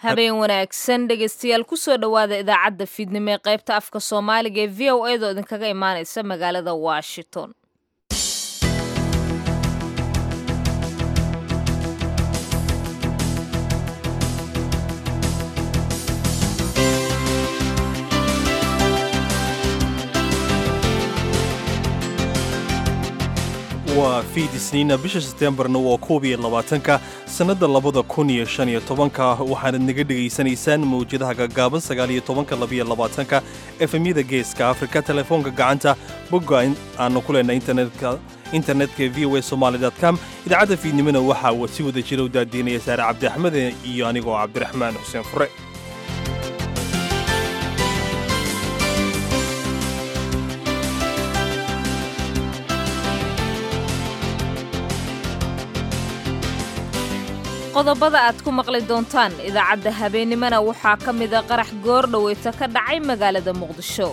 habeen wanaagsan dhegaystayaal kusoo dhowaada idaacadda fiidnimo ee qaybta afka soomaaliga ee v o edo idinkaga imaanaysa magaalada washington waa fiid isniina bisha seteembarna waa koob iyo labaatanka sannadda labada kun iyo shan iyo tobanka waxaanad naga dhegaysanaysaan mawjadaha gaggaaban sagaal iyo tobanka labiyo labaatanka efemyada geeska afrika telefoonka gacanta bogga aanu ku leenahay internetka internetka v o a somaali com idaacadda fiidnimona waxaa si wada jira u daadiinaya saare cabdi axmed iyo anigoo cabdiraxmaan xuseen fure qodobada aad ku maqli doontaan idaacadda habeennimona waxaa ka mida qarax goor dhoweyta ka dhacay magaalada muqdisho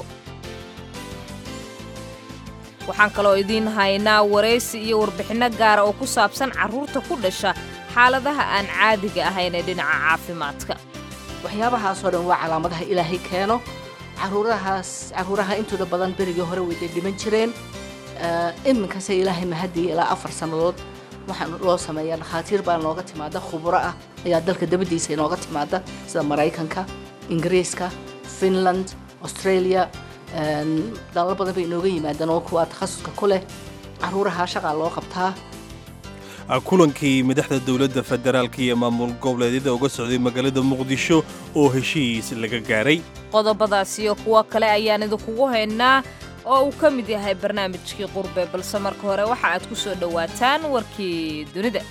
waxaan kaloo idiin haynaa waraysi iyo warbixinno gaara oo ku saabsan carruurta ku dhasha xaaladaha aan caadiga ahayn ee dhinaca caafimaadka waxyaabahaasoo dhan waa calaamadaha ilaahay keeno caruurahaas caruuraha intooda badan berigii hore wayday dhiman jireen iminkase ilaahay mahadiya ilaa afar sannadood waxaan loo sameeyaa dhakhaatiir baa nooga timaada khuburo ah ayaa dalka dabadiisa inooga timaada sida maraykanka ingiriiska finland australia dalal badan bay inooga yimaadaan oo kuwaa takhasuska ku leh caruuraha shaqaa loo qabtaa kulankii madaxda dowladda federaalka iyo maamul goboleedyada uga socday magaalada muqdisho oo heshiis laga gaaray qodobadaas iyo kuwo kale ayaan idinkugu haynaa oo uu ka mid yahay barnaamijkii qurbe balse marka hore waxa aad ku soo dhowaataan warkii dunida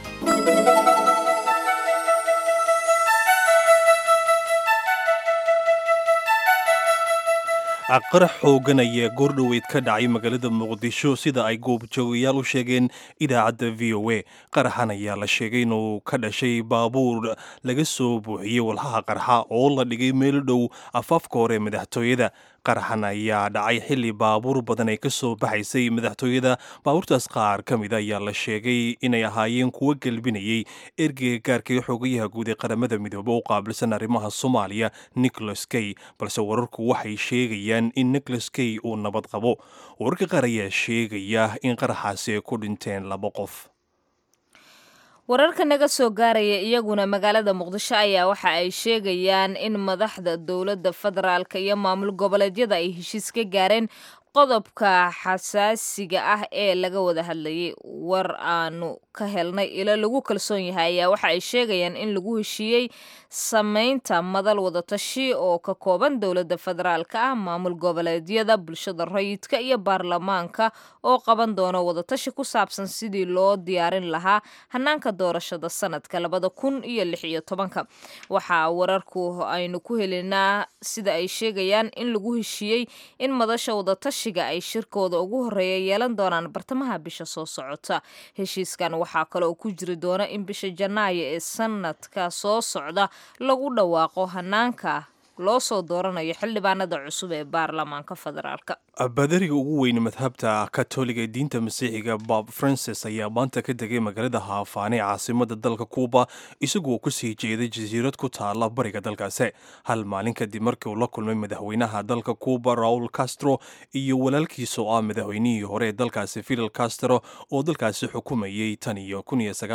qarax xoogan ayaa goordhoweyd ka dhacay magaalada muqdisho sida ay goobjoogayaal u sheegeen idaacadda v o a qaraxan ayaa la sheegay inuu ka dhashay baabuur laga soo buuxiyey walhaha qarxa oo la dhigay meel dhow afaafka hore madaxtooyada qaraxan ayaa dhacay xilli baabuur badan ay ka soo baxaysay madaxtooyada baabuurtaas qaar ka mida ayaa la sheegay inay ahaayeen kuwo gelbinayay ergeyga gaarka ee xoogayaha guud ee qaramada midoobe u qaabilsan arrimaha soomaaliya nicholas key balse wararku waxay sheegayaan in nicholas key uu nabad qabo wararka qaar ayaa sheegaya in qaraxaasi ay ku dhinteen laba qof wararka naga soo gaaraya iyaguna magaalada muqdisho ayaa waxa ay sheegayaan in madaxda dowladda federaalka iyo maamul goboleedyada ay heshiis ka gaareen qodobka xasaasiga ah ee laga wada hadlayay war aanu ka helnay ilo lagu kalsoon yahay ayaa waxa ay sheegayaan in lagu heshiiyey samaynta madal wadatashi oo ka kooban dowladda federaalka ah maamul goboleedyada bulshada rayidka iyo baarlamaanka oo qaban doono wadatashi ku saabsan sidii loo diyaarin lahaa hanaanka doorashada sanadka labada kun iyo lix iyo tobanka waxaa wararku aynu ku helinaa sida ay sheegayaan in lagu heshiiyey in madasha wadatashi ay shirkooda ugu horeeya yeelan doonaan bartamaha bisha soo socota heshiiskan waxaa kale oo ku jiri doona in bisha janaayo ee sanadka soo socda lagu dhawaaqo hanaanka loo soo dooranayo xildhibaanada cusub ee baarlamaanka federaalka badariga ugu weyn madhabta katoliga ee diinta masiixiga bob francis ayaa maanta ka degay magaalada haafaane caasimada dalka kuuba isagoo kusii jeeday jasiirad ku taala bariga dalkaasi hal maalin kadib markii uu la kulmay madaxweynaha dalka kuuba raul castro iyo walaalkiisa oo ah madaxweynihii hore ee dalkaasi fidel castro oo dalkaasi xukumayey tan iyo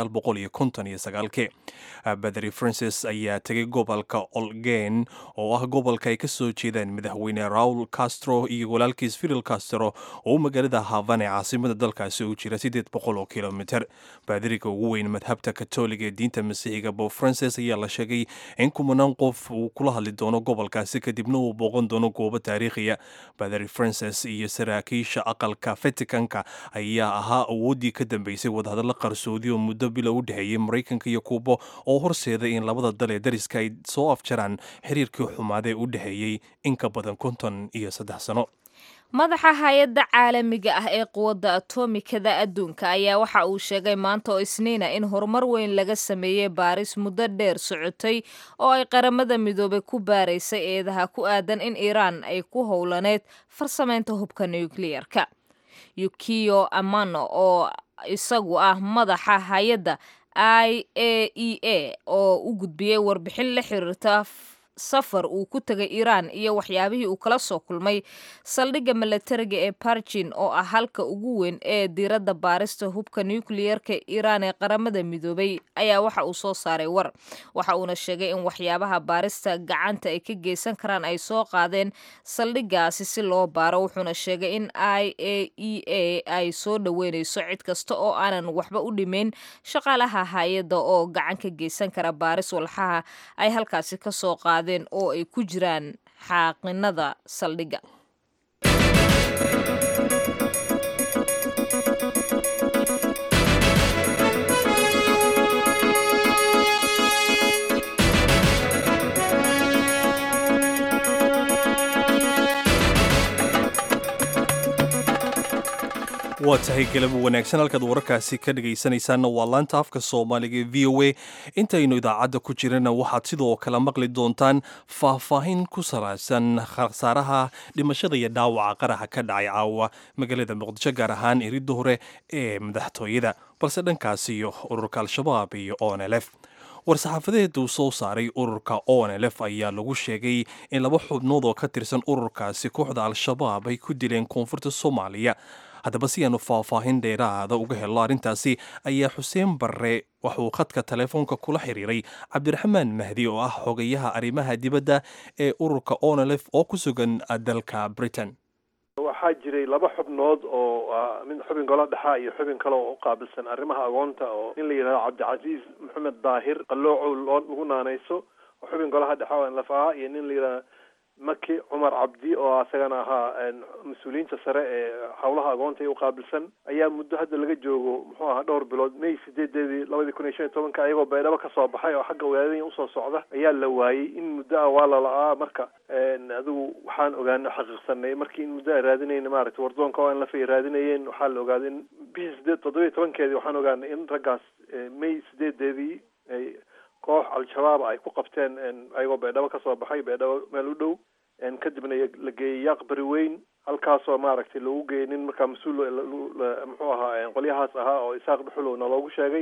badari francis ayaa tegay gobolka olgen oo ah gobolka ay ka soo jeedaan madaxweyne raul castro iyo walaalkiis fidel castro oo magaalada havan ee caasimada dalkaasi u jira siddeed boqol oo kilomiter baadiriga ugu weyn madhabta katoliga ee diinta masiixiga bob francis ayaa la sheegay in kumanaan qof uu kula hadli doono gobolkaasi kadibna uu booqan doono goobo taariikhiya baadari francis iyo saraakiisha aqalka vaticanka ayaa ahaa awooddii ka dambeysay wadahadalla qarsoodi oo muddo bila u dhexeeyey maraykanka iyo kuuba oo horseeday in labada dal ee dariska ay soo afjaraan xiriirkii xumaadee u dhexeeyey in ka badan konton iyo saddex sano madaxa hay-adda caalamiga ah ee quwadda atomikada adduunka ayaa waxa uu sheegay maanta oo isniina in horumar weyn laga sameeyey baaris muddo dheer socotay oo ay qaramada midoobay ku baaraysay eedaha ku aadan in iiraan ay ku howlaneyd farsamaynta hubka nukliyarka yukiyo amano oo isagu ah madaxa hay-adda i a e a oo u gudbiyey warbixin la xiriirta safar uu ku tegay iiraan iyo waxyaabihii uu kala soo kulmay saldhigga milatariga ee barjin oo ah halka ugu weyn ee diiradda baarista hubka nukliyeerka iiraan ee qaramada midoobay ayaa waxa uu soo saaray war waxa uuna sheegay in waxyaabaha baarista gacanta ay ka geysan karaan ay soo qaadeen saldhiggaasi si loo baaro wuxuuna sheegay in i a e a ay soo dhoweynayso cid kasta oo aanan waxba u dhimayn shaqaalaha hay-adda oo gacan ka geysan kara baaris walxaha ay halkaasi ka soo qaadeen oo ay ku jiraan xaaqinada saldhigga waa tahay galabo wanaagsan halkaad wararkaasi ka dhegaysanaysaanna waa laanta afka soomaaliga v o a intaynu idaacadda ku jirana waxaad sidoo kale maqli doontaan faahfaahin ku salaysan khasaaraha dhimashada iyo dhaawaca qaraxa ka dhacay caawa magaalada muqdisho gaar ahaan iridda hore ee madaxtooyada balse dhankaasi iyo ururka al-shabaab iyo onlf war-saxaafadeed uu soo saaray ururka onlf ayaa lagu sheegay in laba xubnood oo ka tirsan ururkaasi kooxda al-shabaab ay ku dileen koonfurta soomaaliya haddaba si aanu faahfaahin dheeraada uga helo arrintaasi ayaa xuseen barre waxauu khadka telefoonka kula xiriiray cabdiraxmaan mahdi oo ah xogayaha arrimaha dibadda ee ururka onlf oo ku sugan dalka britain waxaa jiray laba xubnood oo mid xubin golo dhexa iyo xubin kale oo u qaabilsan arrimaha agoonta oo nin la yidhahdo cabdicasiis maxamed daahir qaloocow loo lagu naanayso oo xubin golaha dhexa oo nlaf ahaa iyo nin la yidhahdo maki cumar cabdi oo asagana ahaa mas-uuliyiinta sare ee howlaha agoonta ee u qaabilsan ayaa muddo hadda laga joogo muxuu ahaa dhowr bilood may sideedeedii labadii kun iyo shan iyo tobanka ayagoo baydhabo kasoo baxay oo xagga wadaadanya usoo socda ayaa la waayey in muddo ah waa lala-aa marka adigu waxaan ogaana xaqiiqsanay markii in muddo a raadinayna maaragtay wardoonka oo an lafay raadinayeen waxaa la ogaaday in bishii sideed toddobiyo tobankeedii waxaan ogaanay in raggaas may sideedeedii ay koox al-shabaab ay ku qabteen ayagoo baydhabo kasoo baxay baydhabo meel u dhow kadibna la geeyey yaaq beri weyn halkaasoo maaragtay lagu geeyey nin markaa mas-uul muxuu ahaa qolyahaas ahaa oo isaaq dhuxulowna loogu sheegay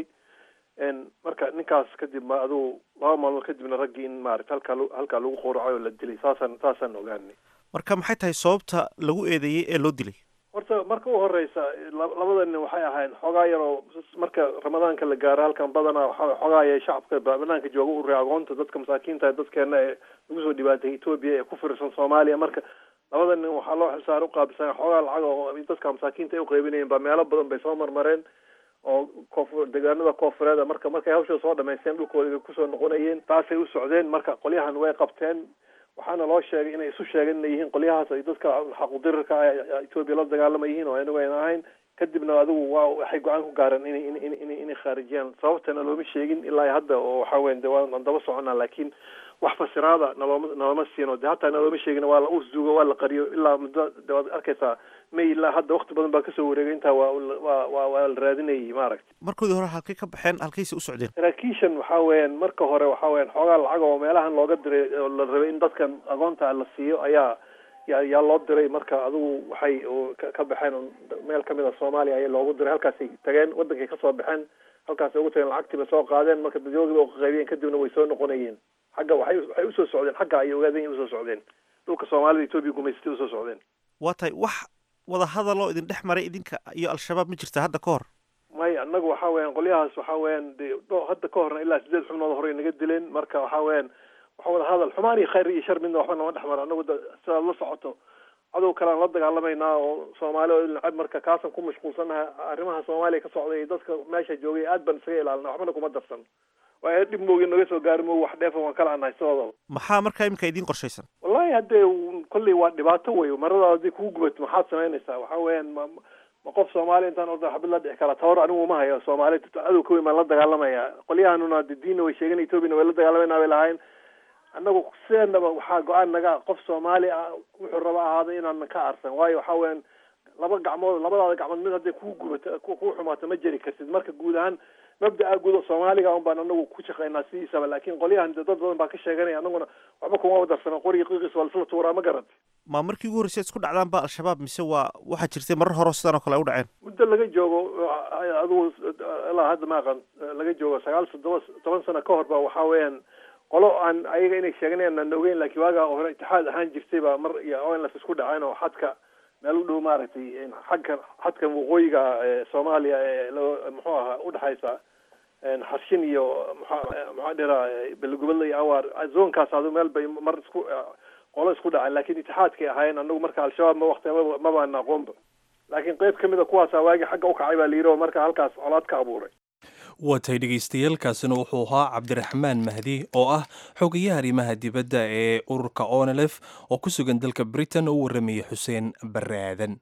marka ninkaas kadib ma adugu laba maalmood kadibna raggii in maarata halkaa halkaa lagu qowracay oo la dilay saasaan saasaan ogaanay marka maxay tahay sababta lagu eedeeyey ee loo dilay horta marka u horeysa labada nin waxay ahayn xoogaa yaroo marka ramadaanka la gaaro halkan badanaa waxa xoogaaya shacabka banaanka jooga u ray agoonta dadka masaakiinta dadkeena ee lagu soo dhibaatay etoobiya ee ku firirsan soomaaliya marka labada nin waxaa loo xilsaar uqaabilsan xoogaa lacag oo dadka masaakiinta ay uqeybinayeen baa meelo badan bay soo marmareen oo koof deegaanada koofureeda marka markay hawsha soo dhamaysteen dhulkooda kusoo noqonayeen taasay u socdeen marka qolyahan way qabteen waxaana loo sheegay inay isu sheegeen inay yihiin qolyahaas ay dadka xaqudirirka etoobiya la dagaalama yihiin oo anagu ayna ahayn kadibna adigu waa waxay go-aan ku gaareen in in in inay khaarijiyaan sababtana looma sheegin ilaa hadda oo waxa weyan de waan daba soconaa laakiin wax fasiraada nalooma nalooma siino de hataa nalooma sheegin waa la usduugo waa la qariyo ilaa muddo de waad arkaysaa may ilaa hadda wakti badan baa kasoo wareegay intaa waa waa waa waa la raadinayay maaragta markoodii hore halkay ka baxeen halkayse u socdeen saraakiishan waxaa weeyaan marka hore waxaa weyan xoogaa lacag oo meelahan looga diray oo la rabay in dadkan agoonta la siiyo ayaa ya yaa loo diray marka adigu waxay ka baxeen meel kamid a soomaaliya ayaa loogu diray halkaasay tageen wadankay kasoo baxeen halkaasay ugu tageen lacagtii bay soo qaadeen marka dadwoogiiba uqaqaybiyeen kadibna way soo noqonayeen xagga waxay waxay usoo socdeen xagga ayay ogaadeen inay usoo socdeen dhulka soomaalida etoobiya gumaysatay usoo socdeen waa tahay wax wada hadaloo idin dhex maray idinka iyo al-shabaab ma jirta hadda ka hor may annagu waxa weeyaan qolyahaas waxa weeyaan de hadda ka horna ilaa sideed xubnood hore naga dileen marka waxa weeyaan waxa wada hadal xumaan iyo khayr iyo shar midna waxba nama dhex mara annagu sidaad la socoto cadow kalean la dagaalamaynaa oo soomaali oo nacab marka kaasaan ku mashquulsanaha arrimaha soomaaliya ka socday iyo dadka meesha joogay aad baan isaga ilaalina waxbana kuma darsan waa dhib moogi naga soo gaari mo wax dheefan waan kala anahay sidooda maxaa markaa imika idiin qorshaysan wallahi haddee kolley waa dhibaato wey maradaada haddii kugu gubato maxaad samaynaysaa waxa weeyaan ma ma qof soomaali intaan orda xabad la dhici kara tawar anigu uma hayo soomaali cadow ka weyn baan la dagaalamaya qolyahanuna de diinna way sheegen etoobiyana way la dagaalamayna bay lahayn annagu sideenaba waxaa go-aan naga qof soomaali ah wuxuu raba ahaada inaan ka arsan waayo waxa weeyaan laba gacmood labadaada gacmood mid hadday kuu gubato kuu xumaato ma jeri kartid marka guud ahaan mabda'a guud oo soomaaliga un baan anagu ku shaqaynaa sidiisaba laakiin qolyahan dad badan baa ka sheeganaya anaguna waxba kuma wadarsana qoriga qiiqis waa lasla tuuraa ma garantay ma markii ugu horreysay isku dhacdaan ba al-shabaab mise waa waxaa jirtay marar hore sidan oo kale ay u dhaceen muddo laga joogo adigu ilaa hadda ma aqan laga joogo sagaal toddoba toban sano ka hor ba waxaa weeyaan qolo aan ayaga inay sheeganayaan aan ogeyn laakiin waagaa hore itixaad ahaan jirtay baa mar iyo onlas isku dhaceen oo xadka meel u dhow maaragtay xagka xadka waqooyiga soomaaliya ee muxuu ahaa udhexaysa xarshin iyo mxa maxaa dhiraa belegubadla iyo awaar zoonkaas adu meel bay mar isku qolo isku dhaceen laakiin itixaadkay ahaayeen anagu marka al-shabaab ma wakti mabaan aqoonba laakiin qeyb kamid a kuwaasa waagi xagga ukacay baa layidhi oo marka halkaas colaad ka abuuray waa tahay dhegaystayaaalkaasina wuxuu ahaa cabdiraxmaan mahdi oo ah xogayaha arrimaha dibadda ee ururka onelef oo ku sugan dalka britain oo u warramayay xuseen barre aadan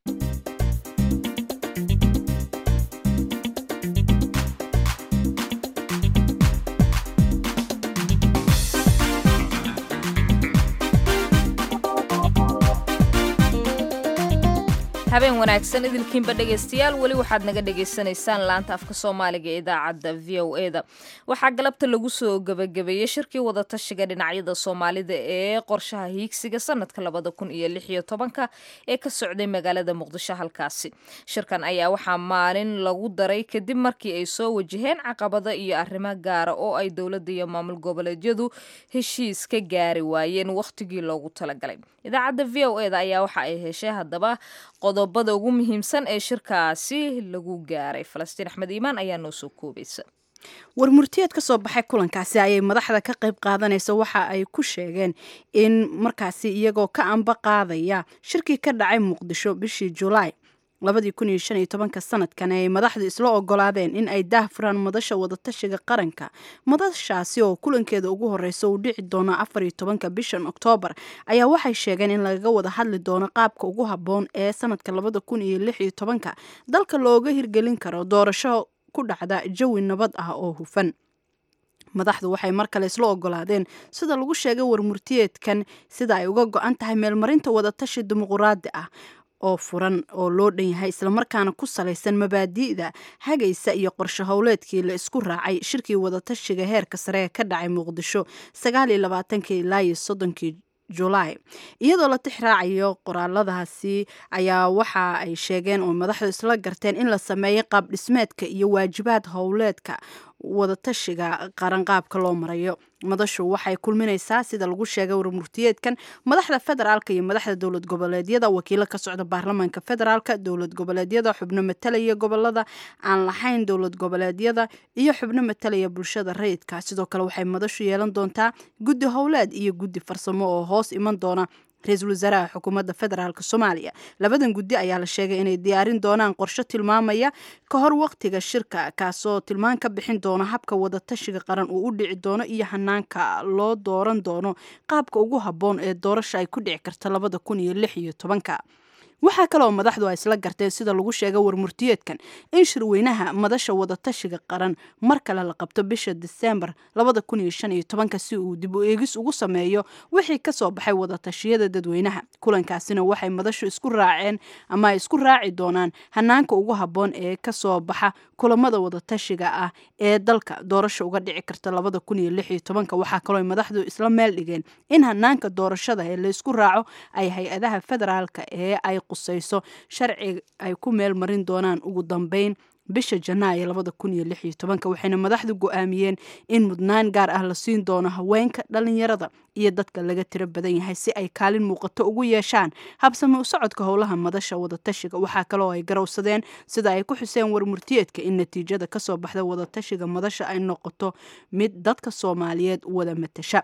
habeen wanaagsan idilkiinba dhegaystayaal weli waxaad naga dhagaysanaysaan laanta afka soomaaliga ee idaacadda v o e da waxaa galabta lagu soo gebagabeeyey shirkii wadatashiga dhinacyada soomaalida ee qorshaha hiigsiga sanadka labada kun iyo lix iyo tobanka ee ka socday magaalada muqdisho halkaasi shirkan ayaa waxaa maalin lagu daray kadib markii ay soo wajaheen caqabado iyo arrimo gaara oo ay dowladda iyo maamul goboleedyadu heshiis ka gaari waayeen wakhtigii loogu talagalay idaacadda v o e da ayaa waxa ay heshay haddaba qodobada ugu muhiimsan ee shirkaasi lagu gaaray falastiin axmed iimaan ayaa noo soo koobaysa warmurtiyeed ka soo baxay kulankaasi ayay madaxda ka qayb qaadanaysa waxa ay ku sheegeen in markaasi iyagoo ka amba qaadaya shirkii ka dhacay muqdisho bishii julaay labadii kun iyo shan iyo tobanka sanadkan ay madaxdu isla ogolaadeen in ay daahfuraan madasha wadatashiga qaranka madashaasi oo kulankeeda ugu horeysa uu dhici doono afar iyo tobanka bishan oktoobar ayaa waxay sheegeen in lagaga wada hadli doono qaabka ugu habboon ee sanadka labada kun iyo lix iyo tobanka dalka looga hirgelin karo doorasho ku dhacda jawi nabad ah oo hufan madaxdu waxay mar kale isla ogolaadeen sida lagu sheegay warmurtiyeedkan sida ay uga go-an tahay meelmarinta wadatashi dimuquraadi ah oo furan oo loo dhan yahay islamarkaana ku salaysan mabaadi'da hagaysa iyo qorsho howleedkii la isku raacay shirkii wadatashiga heerka sare ee ka dhacay muqdisho sagaal iyo labaatankii ilaa iyo soddonkii julaay iyadoo la tix raacayo qoraaladaasi ayaa waxa ay sheegeen oo madaxdu isla garteen in la sameeyo qaab dhismeedka iyo waajibaad howleedka wadatashiga qaranqaabka loo marayo madashu waxay kulminaysaa sida lagu sheegay warmurtiyeedkan madaxda federaalka iyo madaxda dowlad goboleedyada wakiilo ka socda baarlamaanka federaalka dowlad goboleedyada xubno matalaya gobolada aan lahayn dowlad goboleedyada iyo xubno matalaya bulshada rayidka sidoo kale waxay madashu yeelan doontaa guddi howleed iyo guddi farsamo oo hoos iman doona ra-iisul wasaaraha xukuumadda federaalk soomaaliya labadan guddi ayaa la sheegay inay diyaarin doonaan qorsho tilmaamaya ka hor waqtiga shirka kaasoo tilmaan ka bixin doona habka wadatashiga qaran uu u dhici doono iyo hanaanka loo dooran doono qaabka ugu habboon ee doorasha ay ku dhici karta labada kun iyo lix iyo tobanka waxaa kaleoo madaxdu ay isla garteen sida lagu sheegay warmurtiyeedkan in shirweynaha madasha wadatashiga qaran mar kale la qabto bisha diseembar labada kun iyo shan iyo tobanka si uu dib u eegis ugu sameeyo wixii kasoo baxay wadatashiyada dadweynaha kulankaasina waxay madashu isku raaceen ama ay isku raaci doonaan hanaanka ugu habboon ee kasoo baxa kulamada wadatashiga ah ee dalka doorasha uga dhici karta labada kun iyo lix iyo tobanka waxaa kaloo madaxdu isla meel dhigeen in hanaanka doorashada ee laysku raaco ay hay-adaha federaalka ee ay qusayso sharci ay ku meel marin doonaan ugu dambeyn bisha janaayo labada kun iyo lix iyo tobanka waxayna madaxdu go-aamiyeen in mudnaan gaar ah la siin doono haweenka dhalinyarada iyo dadka laga tiro badan yahay si ay kaalin muuqato ugu yeeshaan habsami u socodka howlaha madasha wadatashiga waxaa kaloo ay garowsadeen sida ay ku xuseen warmurtiyeedka in natiijada kasoo baxda wadatashiga madasha ay noqoto mid dadka soomaaliyeed wada matasha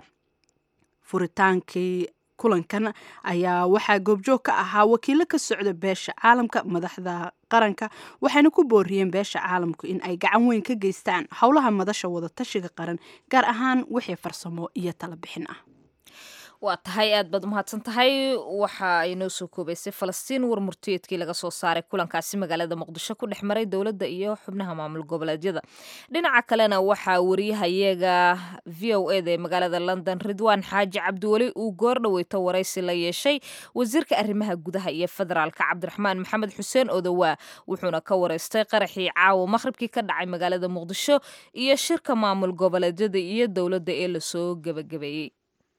furitaankii kulankan ayaa waxaa goobjoog ka ahaa wakiilo ka socda beesha caalamka madaxda qaranka waxayna ku booriyeen beesha caalamku in ay gacan weyn ka geystaan howlaha madasha wadatashiga qaran gaar ahaan wixii farsamo iyo tala bixin ah waa tahay aad baad umahadsan tahay waxa ay noo soo koobaysay falastiin war murtiyeedkii laga soo saaray kulankaasi magaalada muqdisho ku dhex maray dowladda iyo xubnaha maamul goboleedyada dhinaca kalena waxaa wariyahayaga v o eda ee magaalada london ridwaan xaaji cabdiweli uu goor dhaweyto waraysi la yeeshay wasiirka arrimaha gudaha iyo federaalka cabdiraxmaan maxamed xuseen odowaa wuxuuna ka wareystay qaraxii caawa maqhribkii ka dhacay magaalada muqdisho iyo shirka maamul goboleedyada iyo dowladda ee lasoo gebagabeeyey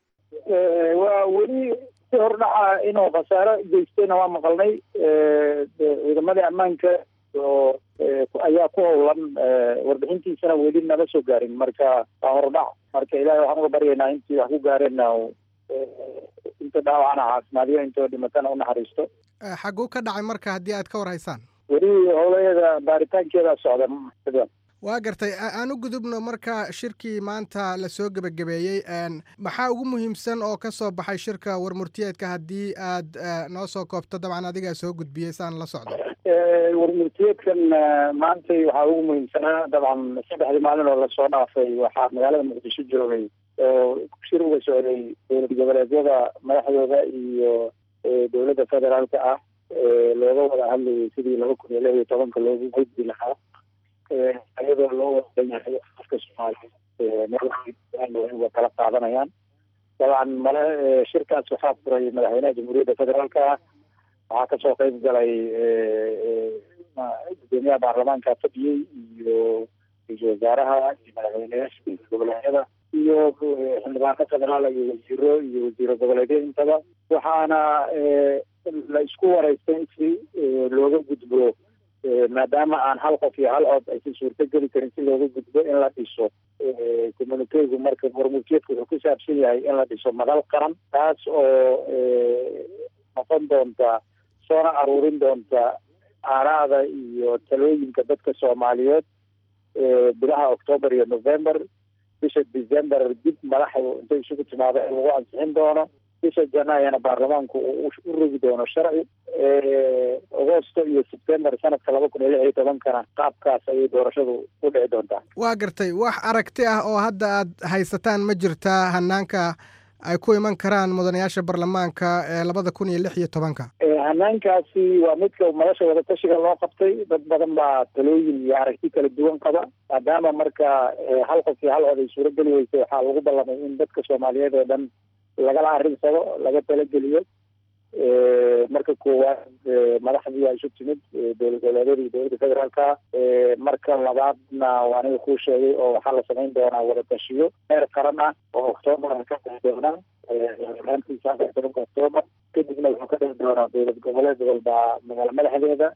waa weli si hordhaca inuu khasaaro geystayna waa maqalnay ciidamadii ammaanka oo ayaa ku howlan warbixintiisana weli nama soo gaarin marka waa hordhac marka ilahay waxaan uga baryaynaa intii wax ku gaareenna inta dhaawacana caafimaadiyo intoo dhimatana unaxariisto xaguu ka dhacay marka haddii aad ka war haysaan weli howlaheeda baaritaankeeda socda waa gartay aan u gudubno marka shirkii maanta lasoo gebagabeeyey maxaa ugu muhiimsan oo ka soo baxay shirka warmurtiyeedka haddii aad noo soo koobto dabcan adigaa soo gudbiyey saan la socdo warmurtiyeedkan maantay waxaa ugu muhiimsanaa dabcan saddexdii maalin oo lasoo dhaafay waxaa magaalada muqdisho joogay oo shir uga socday dowlad goboleedyada madaxdooda iyo dowladda federaalka ah looga wada hadlayay sidii laba kun iyo lix iyo tobanka loogu gudbi lahaa iyadoo loo wadan yahay afka soomaaliya uga kala qaadanayaan dabcan male shirkaas waxaa furay madaxweynaha jamhuuriyadda federaalka ah waxaa kasoo qeyb galay gudoomiyaha baarlamaanka fadhiyey iyo ra-iisul wasaaraha iyo madaxweyneyaasha goboleedyada iyo xildhibaano federaal iyo wasiiro iyo wasiiro goboleedyo intaba waxaana la isku wareystay si looga gudbo maadaama aan hal qof iyo hal cod aysan suurto geli karin si looga gudbo in la dhiso communitegu marka warmurtiyeedku wuxuu ku saabsan yahay in la dhiso madal qaran taas oo noqon doonta soona aruurin doonta aaraada iyo talooyinka dadka soomaaliyeed bilaha octoober iyo november bisha december dib madaxdu intay isugu timaado in lagu ansixin doono bisha janaayana baarlamaanku uu u rogi doono sharci agosto iyo sebtember sanadka laba kun iyo lix iyo tobankana qaabkaas ayay doorashadu u dhici doontaa waa gartay wax aragti ah oo hadda aad haysataan ma jirtaa hanaanka ay ku iman karaan mudanayaasha baarlamaanka ee labada kun iyo lix iyo tobanka hanaankaasi waa midka madasha wadatashiga loo qabtay dad badan baa talooyin iyo aragti kala duwan qaba maadaama marka hal qof iyo hal cod ay suuro geli weysay waxaa lagu ballamay in dadka soomaaliyeed oo dhan lagala arrinsado laga talageliyo marka koowaad madaxdii aa isu timid dowlad goboleedyada iyo dowladda federaalka marka labaadna aniga kuu sheegay oo waxaa la samayn doonaa wadatashiyo heer qaran ah oo octoobar ka dhici doona maantiisa tobanka octoobar kadibna wuxuu ka dhici doonaa dowlad goboleed walba magaalo madaxdeeda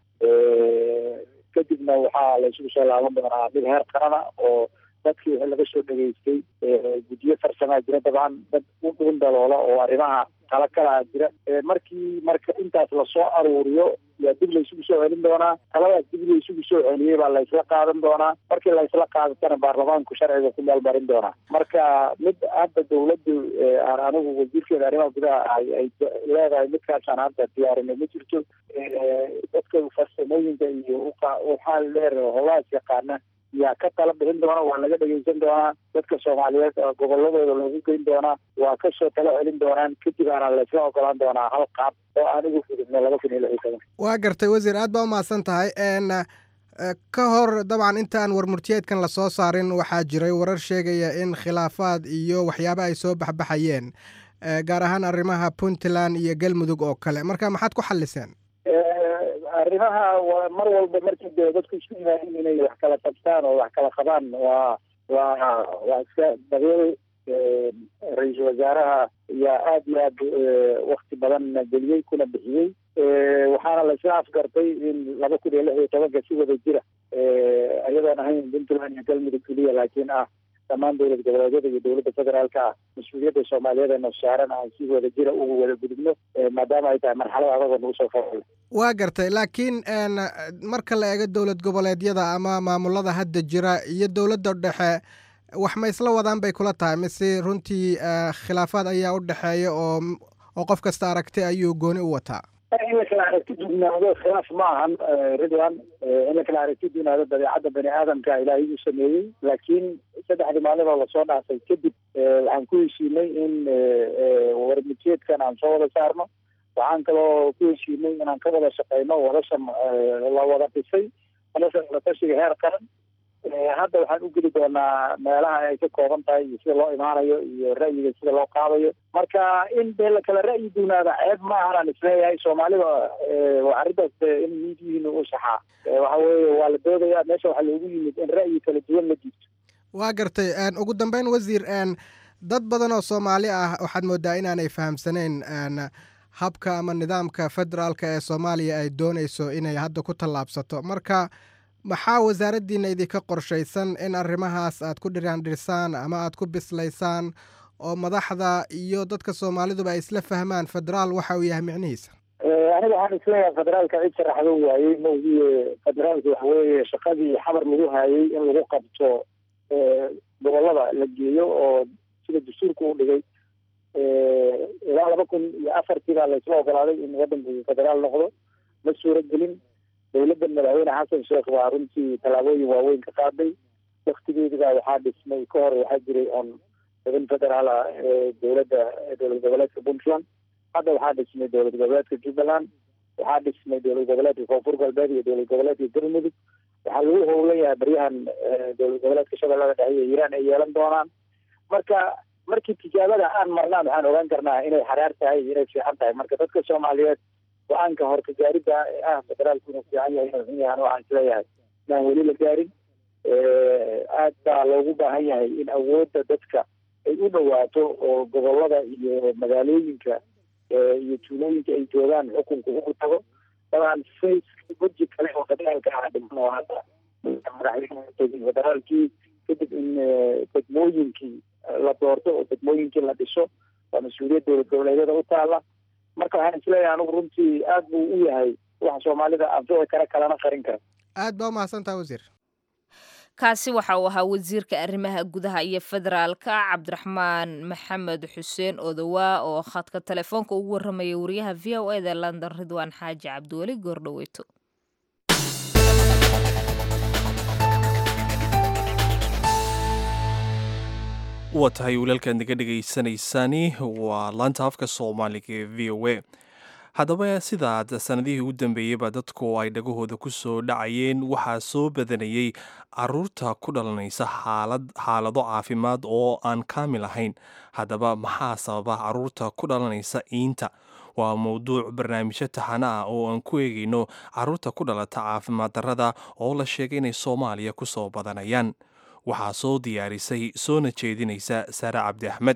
kadibna waxaa la isugu soo laaban doonaa mid heer qarana oo dadkii wixii laga soo dhageystay guddiyo farsamaa jira dabcan dad u dhugun daloola oo arrimaha tala kalaa jira markii marka intaas lasoo aruuriyo yaa dib laysugu soo celin doonaa taladaas dib laysugu soo celiyey baa laysla qaadan doonaa markii laysla qaadatana baarlamaanku sharciga ku meelmarin doonaa marka mid hadda dawladdu aan anigu wasiirkeeda arrimaha gudaha ay ay leedahay midkaasaan hadda diyaarinay ma jirto dadka farsamooyinka iyo waxaa leer howlahaas yaqaana yaa ka tala bixin doona waa laga dhegeysan doonaa dadka soomaaliyeed goboladooda loogu geyn doonaa waa kasoo tala celin doonaan kadib aana laysla ogolaan doonaa hal qaab oo aanigu fududno laba kun iyo lix iyo toban waa gartay wasiir aad baa umahadsan tahay ka hor dabcan intaan warmurtiyeedkan lasoo saarin waxaa jiray warar sheegaya in khilaafaad iyo waxyaaba ay soo baxbaxayeen gaar ahaan arrimaha puntland iyo galmudug oo kale marka maxaad ku xalliseen arrimaha waa mar walba markii dee dadku isku yimaadin inay wax kala qabtaan oo wax kala qabaan waa waa waa iska dabiici ra-iisul wasaaraha yaa aada iyo aad wakti badan geliyey kuna bixiyey waxaana la isla afgartay in laba kun iyo lix iyo tobanka si wada jira iyadoon ahayn puntland iyo galmudug keliya laakiin ah dhammaan dowlad goboleedyada iyo dowladda federaalka ah mas-uuliyadda soomaaliyeed ee noosaaran aan si wada jira ugu wada gudubno maadaama ay tahay marxalad adagoo nagu soo fool waa gartay laakiin marka la eego dowlad goboleedyada ama maamulada hadda jira iyo dowladda dhexe wax ma isla wadaan bay kula tahay mise runtii khilaafaad ayaa u dhexeeya oo oo qof kasta aragti ayuu gooni u wataa in la kala aragti dugnaado khilaaf ma ahan ridwan in la kala aragti dugnaado dabeecadda bani aadamka ilaahay uu sameeyey laakiin saddexdii maalin oo lasoo dhaafay kadib waxaan ku heshiinay in warmutiyeedkan aan soo wada saarno waxaan kaloo ku heshiinay inaan ka wada shaqeyno wadasha la wada dhisay wadasha wadatashiga heer qaran hadda waxaan u geli doonaa meelaha ay ka kooban tahay iyo sida loo imaanayo iyo ra'yiga sida loo qaadayo marka in dee la kala ra'yi dugnaada ceeb ma ahanaan isleeyahay soomaalida waa arrintaas in miidiyihiina u saxaa waxa weeye waa la doodaya meesha waxaa loogu yimid in ra'yi kala duwan la jiibto waa gartay ugu dambeyn wasiir dad badan oo soomaali ah waxaad moodaa inaanay fahamsanayn habka ama nidaamka federaalka ee soomaaliya ay doonayso inay hadda ku tallaabsato marka maxaa wasaaraddiina idinka qorshaysan in arrimahaas aad ku dhiraandhirsaan ama aad ku bislaysaan oo madaxda iyo dadka soomaaliduba ay isla fahmaan federaal waxa uu yahay micnihiisa aniga waxaan isleeyahay federaalka cid sharaxdo waayey maogiye federaalka waxa weeye shaqadii xabar lagu haayay in lagu qabto gobolada la geeyo oo sida dastuurka u dhigay ilaa laba kun iyo afartii baa laysla ogolaaday in waddanku federaal noqdo ma suuro gelin dowladda madaxweyne xasan sheekh waa runtii tallaabooyin waaweyn ka qaaday waktigeediba waxaa dhismay ka hor waxaa jiray on xubin federaala dowladda dowlad goboleedka puntland hadda waxaa dhismay dowlad goboleedka jubbaland waxaa dhismay dowlad goboleedka koonfur galbeed iyo dowlad goboleedka galmudug waxaa lagu howlan yahay baryahan dowlad goboleedka shabeellada dhexe iyo hiiraan ay yeelan doonaan marka markii tijaabada aan marnaan waxaan ogaan karnaa inay xaraar tahay iyo inay fiican tahay marka dadka soomaaliyeed go-aanka horka gaaridda ah federaalku inuu fiican yahay inuu xun yahan waxaan isleeyahay inaan weli la gaarin aad baa loogu baahan yahay in awoodda dadka ay u dhawaato oo gobolada iyo magaalooyinka iyo tuulooyinka ay joogaan xukunka ugu tago dabcan face weji kale oo federaalka ah dhiman oo hadda madaxweyne federaalkii kadib in degmooyinkii la doorto oo degmooyinkii la dhiso waa mas-uuliyad dowlad goboleedyada u taala marka waxaan isleeyahay anigu runtii aad buu u yahay waxa soomaalida anfici kara kalana qarin kara aad baa umahadsantaha wasiir kaasi waxa uu ahaa wasiirka arrimaha gudaha iyo federaalka cabdiraxmaan maxamed xuseen odowaa oo khadka telefoonka ugu warramaya wariyaha v o eda london ridwaan xaaji cabdiweli goordhoweyto waa tahay walaalkaad naga dhegaysanaysaani waa laanta afka soomaaliga ee v o a haddaba sidaad sanadihii u dambeeyeyba dadku ay dhagahooda ku soo dhacayeen waxaa soo badanayey caruurta ku dhalanaysa xaalado caafimaad oo aan kaamil ahayn haddaba maxaa sababa caruurta ku dhalanaysa iinta waa mowduuc barnaamijyo taxano ah oo aan ku eegayno caruurta ku dhalata caafimaad darrada oo la sheegay inay soomaaliya ku soo badanayaan waxaa soo diyaarisay soona jeedinaysa saare cabdi axmed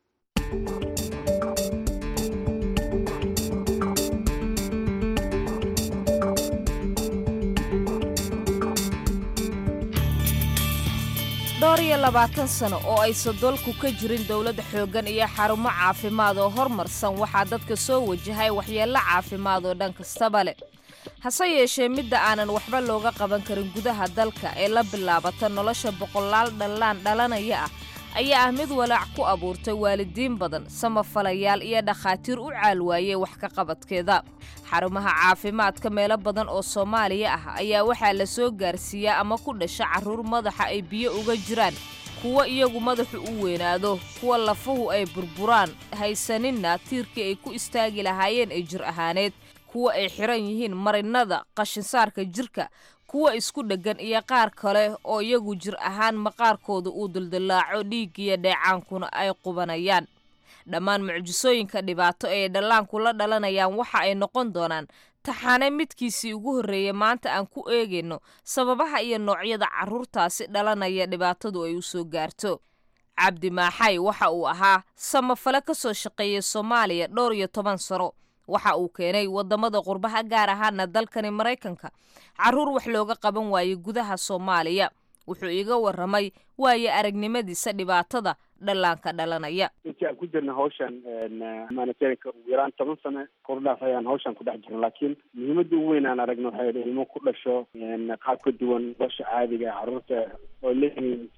dhowr iyo labaatan sano oo aysan dalku ka jirin dowladda xooggan iyo xarumo caafimaad oo hormarsan waxaa dadka soo wajahay waxyeello caafimaad oo dhan kastaba leh hase yeeshee midda aanan waxba looga qaban karin gudaha dalka ee la bilaabata nolosha boqolaal dhallaan dhalanaya ah ayaa ah mid walaac ku abuurtay waalidiin badan samafalayaal iyo dhakhaatiir u caalwaayey wax ka qabadkeeda xarumaha caafimaadka meelo badan oo soomaaliya ah ayaa waxaa la soo gaarsiiyaa ama ku dhasha carruur madaxa ay biyo uga jiraan kuwa iyagu madaxu u weynaado kuwa lafuhu ay burburaan haysaninna tiirkii ay ku istaagi lahaayeen ee jir ahaaneed kuwa ay xiran yihiin marinnada qashinsaarka jirka kuwa isku dheggan iyo qaar kale oo iyagu jir ahaan maqaarkooda uu duldillaaco dhiiggiyo dheecaankuna ay qubanayaan dhammaan mucjisooyinka dhibaato ee dhallaanku la dhalanayaan waxa ay noqon doonaan taxaane midkiisii ugu horreeyay maanta aan ku eegayno sababaha iyo noocyada carruurtaasi dhalanaya dhibaatadu ay u soo gaarto cabdi maaxay waxa uu ahaa samafale ka soo shaqeeyay soomaaliya dhowr iyo toban sano waxa uu keenay waddamada qurbaha gaar ahaana dalkani maraykanka carruur wax looga qaban waayey gudaha soomaaliya wuxuu iiga warramay waayo aragnimadiisa dhibaatada dhallaanka dhalanaya intii aan ku jirna hawshan humanitarianka ugu yaraan toban sano kordhaaf ayaan hawshan ku dhex jirna laakiin muhiimadda ugu weyn aan aragno waxay idhi ilmo ku dhasho qaab ka duwan nolosha caadiga carruurta oo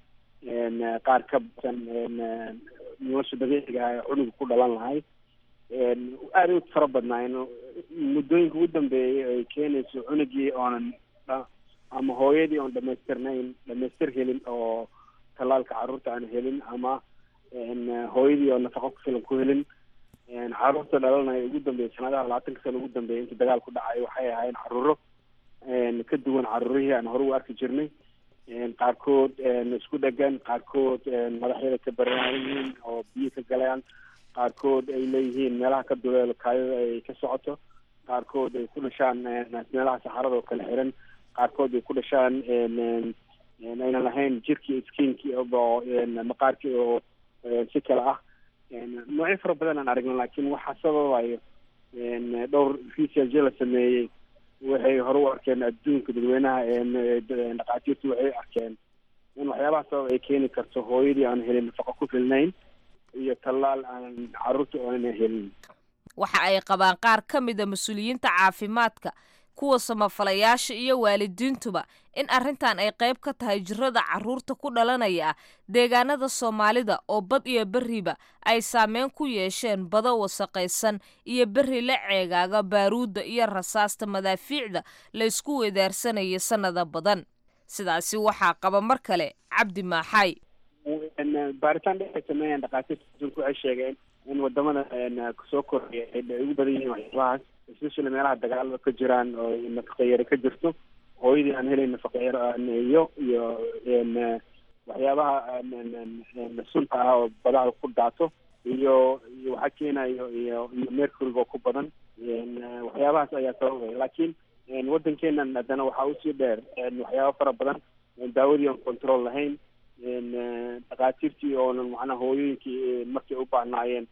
leeyihiin qaar ka badan nolosha dabiiciga ah ee cunuga ku dhalan lahay aada u fara badnaayeen muddooyinka ugu dambeeyay ay keenayso cunugii oonan ama hooyadii oon dhamaystirnayn dhamaystir helin oo tallaalka carruurta aan helin ama hooyadii oo nafaqo ku filan ku helin carruurta dhalanaya ugu dambeeyay sanadaha labaatanka sano ugu dambeeyay intii dagaal ku dhacay waxay ahaayeen carruuro ka duwan carruurihii aan hore u arki jirnay qaarkood isku dhegan qaarkood madaxyada ka baraayihiin oo biyo ka galayaan qaarkood ay leeyihiin meelaha ka duleelo kaayada ay ka socoto qaarkood ay ku dhashaan meelaha saxarada oo kala xiran qaarkood ay ku dhashaan aynan lahayn jirkii skinkii oo maqaarkii oo si kale ah noocyo fara badan aan aragno laakiin waxaa sababayo dhowr research la sameeyey waxay hore u arkeen adduunka dadweynaha dhaqaatiirtu waxay arkeen in waxyaabaha sabab ay keeni karto hooyadii aan helin nafaqo ku filnayn iyo tallaal aan carruurta aanan helin waxa ay qabaan qaar ka mida mas-uuliyiinta caafimaadka kuwa samafalayaasha iyo waalidiintuba in arrintan ay qayb ka tahay jirada carruurta ku dhalanaya deegaanada soomaalida oo bad iyo berriba ay saameyn ku yeesheen bado wasaqaysan iyo berri la ceegaaga baaruudda iyo rasaasta madaafiicda la ysku weedaarsanaya sannada badan sidaasi waxaa qaba mar kale cabdi maaxay baaritaan dheer ay sameeyeen dhakhaatiirta adduunka waxay sheegeen in wadamada soo koraya ay ugu badan yihiin waxyaabahaas especially meelaha dagaalada ka jiraan oo nafaqeyare ka jirto hooyadii aan helayn nafaqeyare iyo iyo waxyaabaha sunta ah oo badaha ku daato iyo iyo waxaa keenayo iyo iyo mercuryga oo ku badan waxyaabahaas ayaa sababaya laakiin waddankeenan haddana waxaa usii dheer waxyaaba fara badan daawadii aan control lahayn dhakhaatiirtii oonan macnaha hooyooyinkii markay u baahnaayeen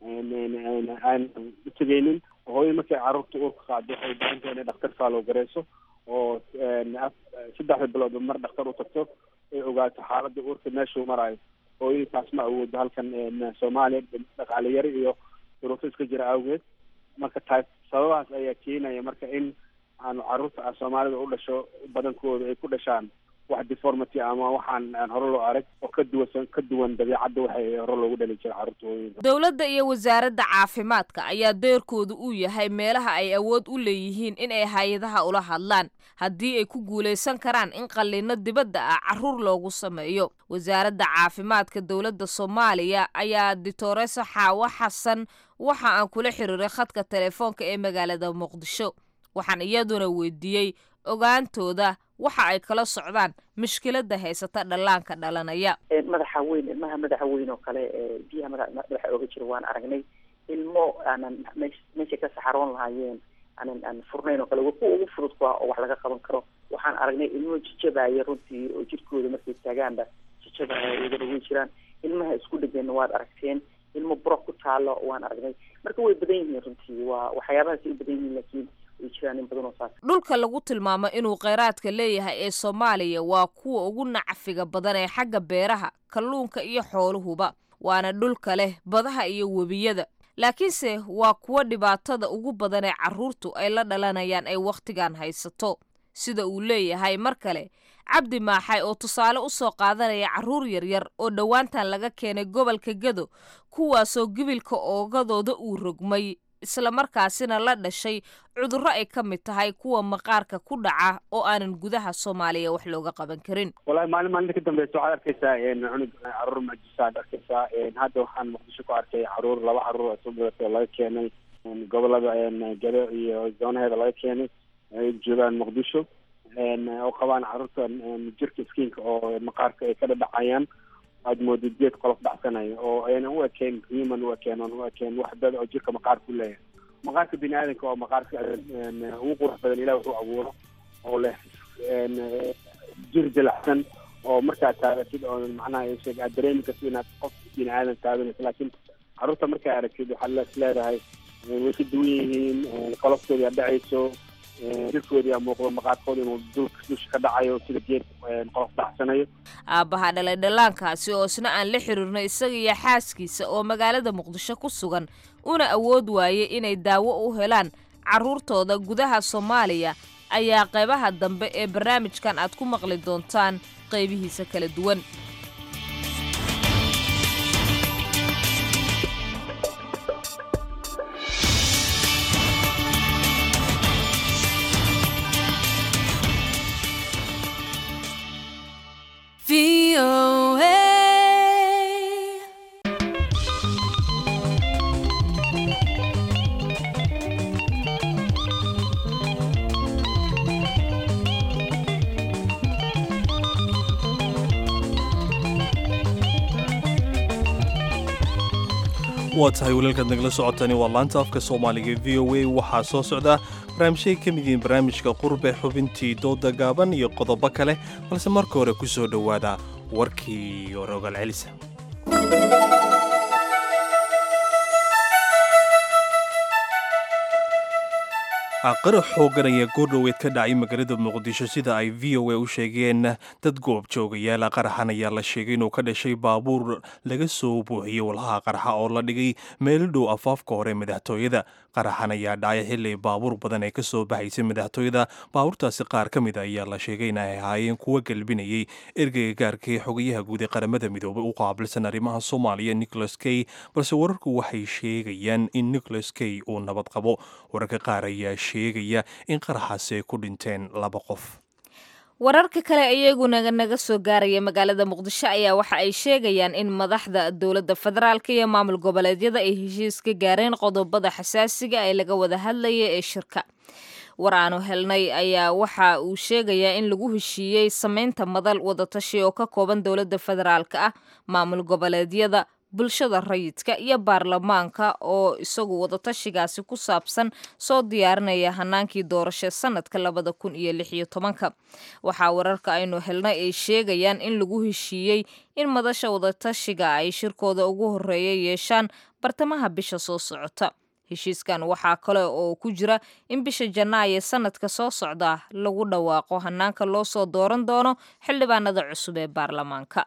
aan u tegeynin hooyada markay carruurta uurka qaado waxay baahan tahay inay dhaktar faalow gareyso oo saddexda biloodba mar dhaktar u tagto ay ogaato xaaladda uurka meeshuu maraayo hooyadii taas ma awoodo halkan soomaaliya dhaqaale yari iyo duruufo iska jira awgeed marka taas sababahaas ayaa keenaya marka in aanu carruurta soomaalida u dhasho badankooda ay ku dhashaan wax deformity ama waxaan aan hore loo arag oo ka duwan ka duwan dabiicadda waxay hore loogu dhali jira carruurta hooyooyinka dowladda iyo wasaaradda caafimaadka ayaa deerkoodu uu yahay meelaha ay awood u leeyihiin in ay hay-adaha ula hadlaan haddii ay ku guulaysan karaan in qalliino dibadda ah carruur loogu sameeyo wasaaradda caafimaadka dowladda soomaaliya ayaa dictores xaawo xasan waxa aan kula xiriiray khadka telefoonka ee magaalada muqdisho waxaan iyaduna weydiiyey ogaantooda waxa ay kala socdaan mushkiladda haysata dhallaanka dhalanaya madaxa weyn ilmaha madaxa weyn oo kale biyaha madaxa ooga jira waan aragnay ilmo aanan meeshay ka saxaroon lahaayeen aanan aan furnayn oo kale kuwa ugu fudud ku ah oo wax laga qaban karo waxaan aragnay ilmo jijabaya runtii oo jirkooda markay taagaanba jijabaya iyagana way jiraan ilmaha isku dhegeenna waad aragteen ilmo buro ku taalo waan aragnay marka way badan yihiin runtii waa waxyaabahaasay u badan yihiin laakiin dhulka lagu tilmaamo inuu kheyraadka leeyahay ee soomaaliya waa kuwa ugu nacfiga badan ee xagga beeraha kalluunka iyo xooluhuba waana dhulka leh badaha iyo webiyada laakiinse waa kuwa dhibaatada ugu badan ee carruurtu ay la dhalanayaan ay wakhtigan haysato sida uu leeyahay mar kale cabdi maaxay oo tusaale u soo qaadanaya carruur yaryar oo dhowaantan laga keenay gobolka gado kuwaasoo gibilka oogadooda uu rogmay islamarkaasina la dhashay cudurro ay ka mid tahay kuwa maqaarka ku dhaca oo aanan gudaha soomaaliya wax looga qaban karin walahi maalin maalinta ka dambeysa waxaad arkeysaa cunug caruur majisaad arkeysaa hadda waxaan muqdisho ku arkay caruur laba caruur oo soo badatay oo laga keenay gobolada gado iyo zoonaheeda laga keenay ay joogaan muqdisho oo qabaan caruurta jirka skiinka oo maqaarka ay ka dhadhacayaan aad moodo geed qolof dhacsanayo oo ayna u ekeen human u ekeen oon u ekeen wax dad oo jirka maqaarka u leeyahay maqaarka bini aadanka oo maqaarka ugu qurux badan ilaah wuxuu abuuro oo leh jir dilacsan oo markaa taagatid oo macnaha sheeg aad dareemi kartid inaad qof bini aadan taabanayso laakiin carruurta markaa aragtid waxaad les leedahay way ka duwan yihiin qoloftooda aad dhacayso jirkoodii aa muuqdo maqaarkooda inuu dulka dusha ka dhacayo sida geed qolof dhacsanayo aabbaha dhalay dhallaankaasi oo isna aan la xiriirno isaga iyo xaaskiisa oo magaalada muqdisho ku sugan una awood waayey inay daawo u helaan carruurtooda gudaha soomaaliya ayaa qaybaha dambe ee barnaamijkan aad ku maqli doontaan qaybihiisa kala duwan waa tahay walaalkaad nagala socotani waa laanta afka soomaaliga v o a waxaa soo socda barnaamijyay ka mid yihiin barnaamijka qurbe xubintii dooda gaaban iyo qodobo kale balse marka hore ku soo dhowaada warkii rogal celisa qarax xoogan ayaa goordhoweed ka dhacay magaalada muqdisho sida ay v o a u sheegeen dad goob joogayaala qaraxan ayaa la sheegay inuu ka dhashay baabuur laga soo buuxiyey walhaha qaraxa oo la dhigay meelo dhow afaafka hore madaxtooyada qaraxan ayaa dhacay xili baabuur badan ee kasoo baxaysay madaxtooyada baabuurtaasi qaar ka mid a ayaa la sheegay in ay ahaayeen kuwa galbinayay ergeyga gaarka ee xogayaha guud ee qaramada midoobay u qaabilsan arrimaha soomaaliya nicholas key balse wararku waxay sheegayaan in nicholas key uu nabad qabo wararka qaar ayaa sheegaya in qaraxaasi ay ku dhinteen laba qof wararka kale iyaguna naga soo gaaraya magaalada muqdisho ayaa waxa ay sheegayaan in madaxda dowladda federaalk iyo maamul goboleedyada ay heshiis ka gaareen qodobada xasaasiga ee laga wada hadlaya ee shirka war aanu helnay ayaa waxa uu sheegayaa in lagu heshiiyey sameynta madal wadatashi oo ka kooban dowladda federaalk ah maamul goboleedyada bulshada rayidka iyo baarlamaanka oo isagu wadatashigaasi ku saabsan soo diyaarinaya hanaankii doorasho sanadka labada kun iyo lix iyo tobanka waxaa wararka aynu helnay ay sheegayaan in lagu heshiiyey in madasha wadatashiga ay shirkooda ugu horeeya yeeshaan bartamaha bisha soo socota heshiiskan waxaa kale oo ku jira in bisha janaayo sanadka soo socda lagu dhawaaqo hanaanka loo soo dooran doono xildhibaanada cusub ee baarlamaanka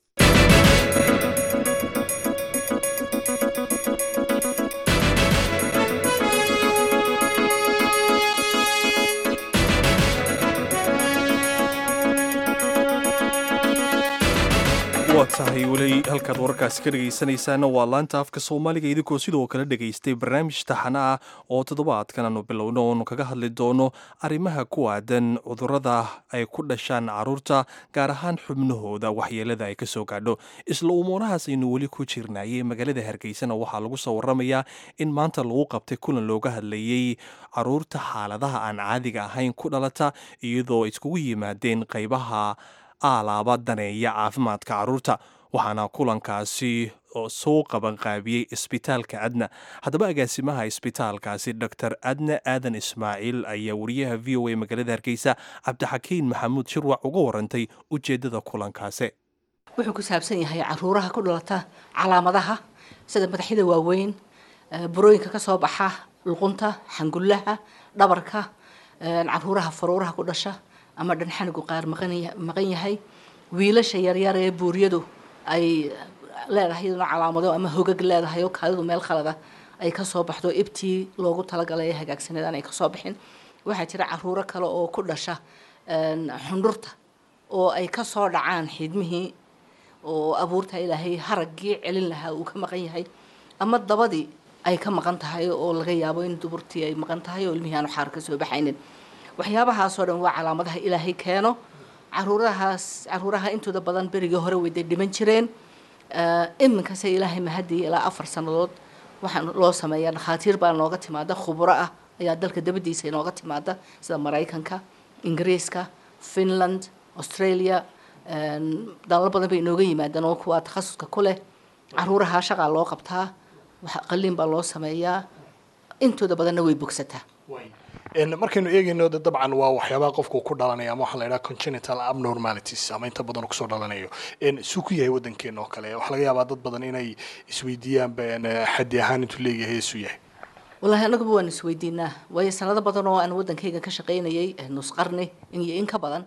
waa tahay weli halkaad wararkaasi ka dhegaysanaysaana waa laanta afka soomaaliga idinkoo sidoo kale dhegaystay barnaamij taxana ah oo toddobaadkan aanu bilowno oonu kaga hadli doono arrimaha ku aadan cudurrada ay ku dhashaan carruurta gaar ahaan xubnahooda waxyeelada ay ka soo gaadho isla umuurahaas aynu weli ku jirnayay magaalada hargeysana waxaa lagu soo waramayaa in maanta lagu qabtay kulan looga hadlayey carruurta xaaladaha aan caadiga ahayn ku dhalata iyadoo iskugu yimaadeen qaybaha aalaaba daneeya caafimaadka carruurta waxaana kulankaasi soo qabanqaabiyey isbitaalka adna haddaba agaasimaha isbitaalkaasi dor adna aadan ismaaciil ayaa wariyaha v o a magaalada hargeysa cabdixakiin maxamuud shirwac uga warantay ujeedada kulankaasi wuxuu ku saabsan yahay caruuraha ku dhalata calaamadaha sida madaxyada waaweyn burooyinka kasoo baxa luqunta xangullaha dhabarka caruuraha faruuraha ku dhasha ama dhanxanigu qaar maqan yahay wiilasha yaryar ee buuryadu ay leedahay iyaduna calaamado ama hogag leedahay oo kaadidu meel khalada ay kasoo baxdo ibtii loogu talagalay ee hagaagsaneedaan ay kasoo bixin waxaa jira caruuro kale oo ku dhasha xundhurta oo ay kasoo dhacaan xidmihii oo abuurta ilaahay haraggii celin lahaa uu ka maqan yahay ama dabadii ay ka maqan tahay oo laga yaabo in duburtii ay maqan tahay oo ilmihii aanu xaar kasoo baxaynin waxyaabahaasoo dhan waa calaamadaha ilaahay keeno caruurahaas caruuraha intooda badan berigii hore weyday dhiman jireen iminkase ilaahay mahadii ilaa afar sannadood waxaa loo sameeyaa dhakhaatiir baa nooga timaada khubro ah ayaa dalka dabadiisa inooga timaada sida maraykanka ingiriiska finland australia dalal badan bay inooga yimaadaan oo kuwaa takhasuska ku leh caruuraha shaqaa loo qabtaa qaliin baa loo sameeyaa intooda badanna way bogsataa markaynu eegayno de dabcan waa waxyaabaha qofku ku dhalanaya ama waxaa la yidhaha congenital abnormalities ama inta badan kusoo dhalanayo suu ku yahay waddankeena oo kale waxaa laga yaabaa dad badan inay isweydiiyaanba xaddi ahaan intuu leeyahay isuu yahay wallaahi annaguba waan isweydiinaa waayo sanado badan oo aan waddankayga ka shaqaynayay nus qarni iyo in ka badan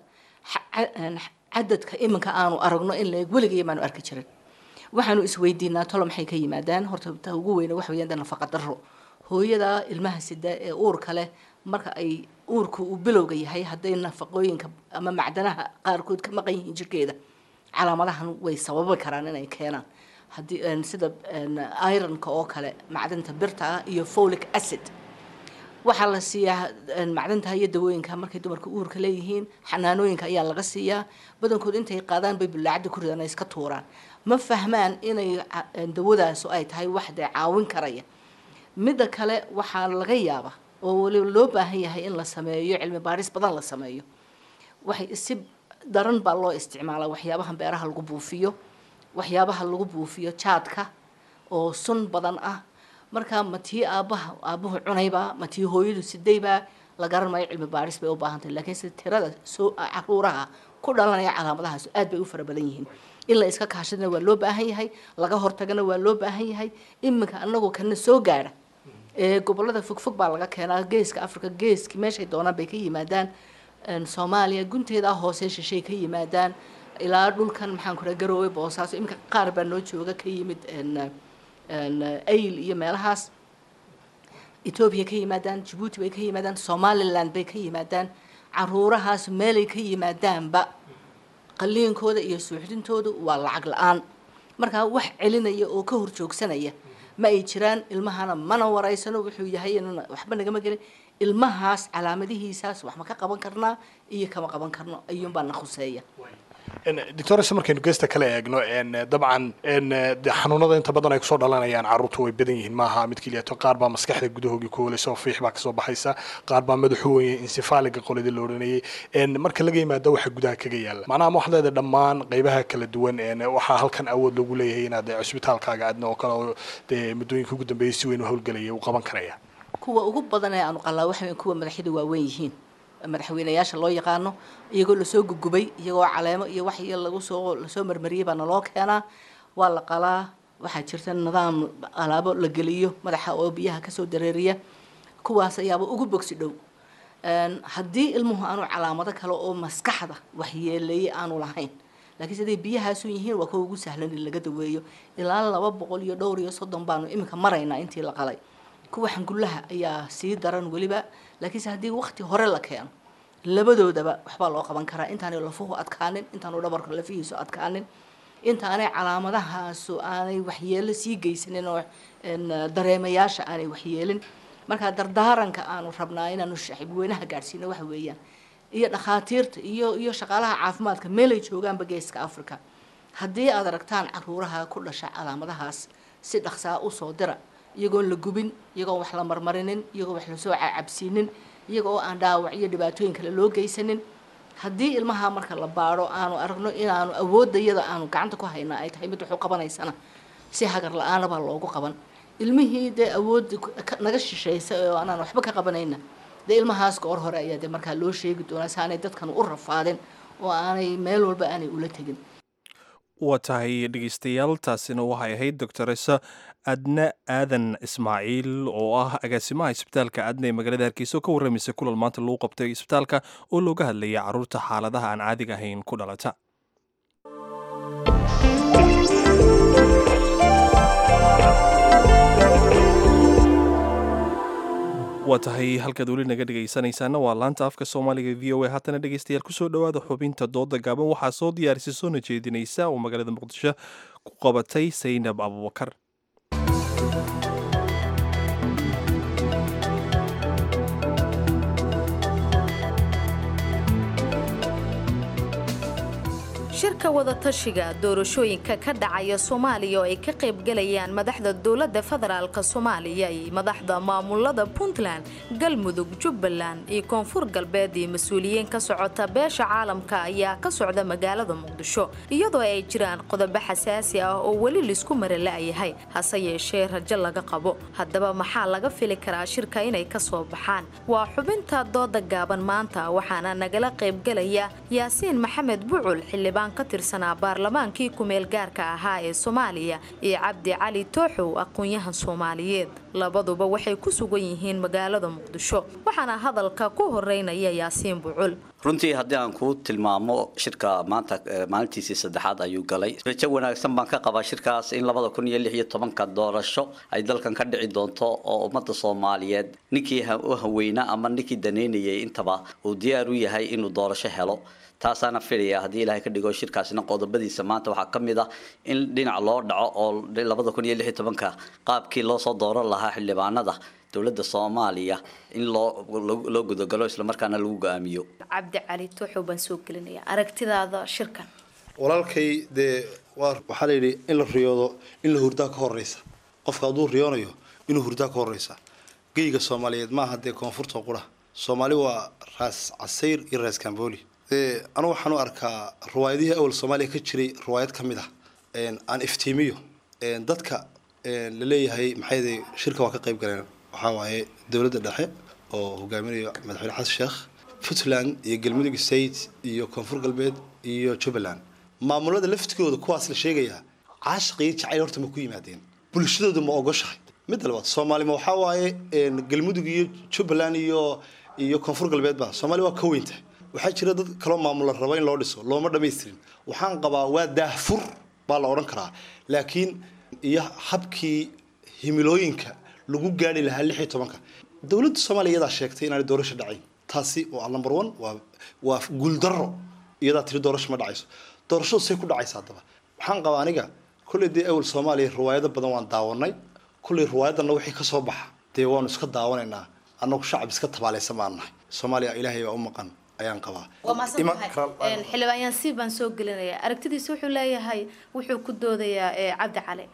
cadadka iminka aanu aragno in leeg weligaya maanu arki jirin waxaanu isweydiinaa tolo maxay ka yimaadaan horta ta ugu weyne waxa weeyaan nafaqa darro hooyada ilmaha sida ee uurka leh marka ay uurku uu bilowga yahay hadday nafaqooyinka ama macdanaha qaarkood ka maqan yihiin jirkeeda calaamadahan way sababi karaan inay keenaan haddii sida ironka oo kale macdanta birta ah iyo folic acid waxaa la siiyaa macdanta iyo dawooyinka markay dumarka uurka leeyihiin xanaanooyinka ayaa laga siiyaa badankood intay qaadaan bay bulaacada ku ridaan ay iska tuuraan ma fahmaan inay dawadaas ay tahay wax dee caawin karaya midda kale waxaa laga yaaba oo waliba loo baahan yahay in la sameeyo cilmi baaris badan la sameeyo waxay si daran baa loo isticmaalaa waxyaabaha beeraha lagu buufiyo waxyaabaha lagu buufiyo jaadka oo sun badan ah marka ma tii aabaha aabuhu cunaybaa ma tii hooyadu sidaybaa la garan maayo cilmi baaris bay u baahan tahay laakiin sida tirada soo caruuraha ku dhalanaya calaamadahaas aad bay u fara badan yihiin in la iska kaashadana waa loo baahan yahay laga hortagana waa loo baahan yahay iminka anagoo kana soo gaadha ee gobolada fogfog baa laga keenaa geeska africa geeski meeshay doonaan bay ka yimaadaan soomaaliya gunteeda hoose shishay ka yimaadaan ilaa dhulkan maxaan ku garoowe boosaaso iminka qaar baa noo jooga ka yimid ayl iyo meelahaas etoobiya ka yimaadaan jabuuti bay ka yimaadaan somaliland bay ka yimaadaan caruurahaas meelay ka yimaadaanba qaliinkooda iyo suuxdintoodu waa lacag la-aan markaa wax celinaya oo ka horjoogsanaya ma ay jiraan ilmahana mana waraysano wuxuu yahay inana waxba nagama gelin ilmahaas calaamadihiisaas wax ma ka qaban karnaa iyo kama qaban karno ayuunbaa na khuseeya doctores markaynu geesta kale eegno dabcan de xanuunada inta badan ay kusoo dhalanayaan carruurta way badan yihiin maaha mid keliyato qaar baa maskaxda gudahoogii ku hooleysa oo fiix baa kasoo baxaysa qaar baa madaxu weye insifaaliga qoladii la odhanayay marka laga yimaado waxa gudaha kaga yaala macnaha ma waxaad leedahay dhammaan qaybaha kala duwan waxaa halkan awood lagu leeyahay inaad cusbitaalkaaga adna oo kale oo dee muddooyinka ugu dambeeyay si weyn u howlgelaya uu qaban karaya kuwa ugu badan ee aanu qalaa waxa kuwa madaxyada waaweyn yihiin madaxweynayaasha loo yaqaano iyagoo lasoo gugubay iyagoo caleemo iyo wax iyo lagu soo lasoo marmariyay baa naloo keenaa waa la qalaa waxaa jirta nidaam alaabo la geliyo madaxa oo biyaha kasoo dareeriya kuwaas ayaaba ugu bogsi dhow haddii ilmuhu aanu calaamado kale oo maskaxda waxyeeleeyay aanu lahayn laakiin siday biyahaasu yihiin waa kuwa ugu sahlan in laga daweeyo ilaa laba boqol iyo dhowr iyo soddon baanu iminka maraynaa intii la qalay kuwa xangullaha ayaa sii daran weliba laakiinse haddii wakti hore la keeno labadoodaba waxbaa loo qaban karaa intaanay lafuhu adkaanin intaanu dhabarka lafihiisu adkaanin intaanay calaamadahaasu aanay waxyeelo sii geysanin oo dareemayaasha aanay waxyeelin markaa dardaaranka aanu rabnaa inaanu shacibweynaha gaadhsiino waxa weeyaan iyo dhakhaatiirta iyo iyo shaqaalaha caafimaadka meelay joogaanba geeska africa haddii aad aragtaan caruuraha ku dhasha calaamadahaas si dhaqsaa usoo dira iyagoon la gubin iyagoon wax la marmarinin iyagoo wax lasoo cabsiinin iyaga oo aan dhaawac iyo dhibaatooyin kale loo geysanin haddii ilmaha marka la baadho aanu aragno inaanu awoodayada aanu gacanta ku haynaa ay tahay mid wuxuu qabanaysana si hagar la-aana baa loogu qaban ilmihii dee awoodda naga shishaysa oo aanaan waxba ka qabanayna dee ilmahaas goor hore ayaa dee markaa loo sheegi doonaa si aanay dadkan u rafaadin oo aanay meel walba aanay ula tegin waa tahay dhegeystayaal taasina waxay ahayd doctoresa adna aadan ismaaciil oo ah agaasimaha isbitaalka adna ee magaalada hargeysa oo ka warramaysa kulal maanta lagu qabtay isbitaalka oo looga hadlayay carruurta xaaladaha aan caadiga ahayn ku dhalata waa tahay halkaad weli naga dhegaysanaysaana waa laanta afka soomaaliga v o a haatana dhegeystayaal kusoo dhowaada xubinta dooda gaaban waxaa soo diyaarisay soona jeedinaysa oo magaalada muqdisho ku qabatay saynab abubakar shirka wadatashiga doorashooyinka ka dhacaya soomaaliya oo ay ka qaybgalayaan madaxda dowladda federaalk soomaaliya iyo madaxda maamulada puntland galmudug jubbaland iyo koonfur galbeed iyo mas-uuliyiin ka socota beesha caalamka ayaa ka socda magaalada muqdisho iyadoo ay jiraan qodobo xasaasi ah oo weli laisku marala-yahay hase yeeshee rajo laga qabo haddaba maxaa laga fili karaa shirka inay ka soo baxaan waa xubinta dooda gaaban maanta waxaana nagala qaybgalaya yaasiin maxamed bucul xildhibaan ka tirsanaa baarlamaankii kumeel gaarka ahaa ee soomaaliya iyo cabdi cali tooxow aqoon-yahan soomaaliyeed labaduba waxay ku sugan yihiin magaalada muqdisho waxaana hadalka ku horeynaya yaasiin bucul runtii haddii aan kuu tilmaamo shirka maanta maalintiisii saddexaad ayuu galay rajo wanaagsan baan ka qabaa shirkaas in labada kun iyo lix iyo tobanka doorasho ay dalkan ka dhici doonto oo ummadda soomaaliyeed ninkii u haweyna ama ninkii daneynayay intaba uu diyaar u yahay inuu doorasho helo taasaana filaya haddii ilaahay ka dhigo shirkaasina qodobadiisa maanta waxaa ka mid ah in dhinac loo dhaco oo labada kun iyo lix iyo tobanka qaabkii loo soo dooran lahaa xildhibaanada dowladda soomaaliya in loo loo gudagalo islamarkaana lagu go-aamiyo cabdi cali tuuxow baan soo gelinaya aragtidaada shirkan walaalkay dee waa waxaa la yidhi in la riyoodo in la hurdaa ka horeysa qofka hadduu riyoonayo inuu hurdaa ka horeysa geyga soomaaliyeed maaha dee koonfurta qura soomaali waa raas casayr iyo raas kamboli dee anu waxaan u arkaa riwaayadihii awal soomaaliya ka jiray riwaayad ka mid ah aan iftiimiyo dadka la leeyahay maxay shirka waa ka qayb galeen waxaa waaye dowladda dhexe oo hogaaminayo madaxweyne xasan sheekh puntland iyo galmudug state iyo koonfur galbeed iyo jubbaland maamulada laftigooda kuwaas la sheegayaa caashiqiyo jacayl horta ma ku yimaadeen bulshadooda ma ogoshahay midda labaad soomaalima waxaa waaye galmudug iyo jubbaland iyo iyo koonfur galbeedba soomaali waa ka weynta waxaa jira dad kaloo maamula raba in loo dhiso looma dhamaystirin waxaan qabaa waa daahfur baa la odhan karaa laakiin iyo habkii himilooyinka lagu gaari lahaa lix iyo tobanka dowladda soomaaliya iyadaa sheegtay inaanay doorasho dhacayn taasi waa number one waa waa guuldaro iyadaa tiri doorasho ma dhacayso doorashadu say ku dhacaysa haddaba waxaan qabaa aniga kolley dee awal soomaaliya riwaayado badan waan daawanay kolley riwaayadana wixii ka soo baxa dee waanu iska daawanaynaa annagu shacab iska tabaalaysan baan nahay soomaaliya ilaahay baa u maqan ayaan qabaa waa maasantahay xildhibaan yaansiib baan soo gelinaya aragtidiisa wuxuu leeyahay wuxuu ku doodayaa cabdi cali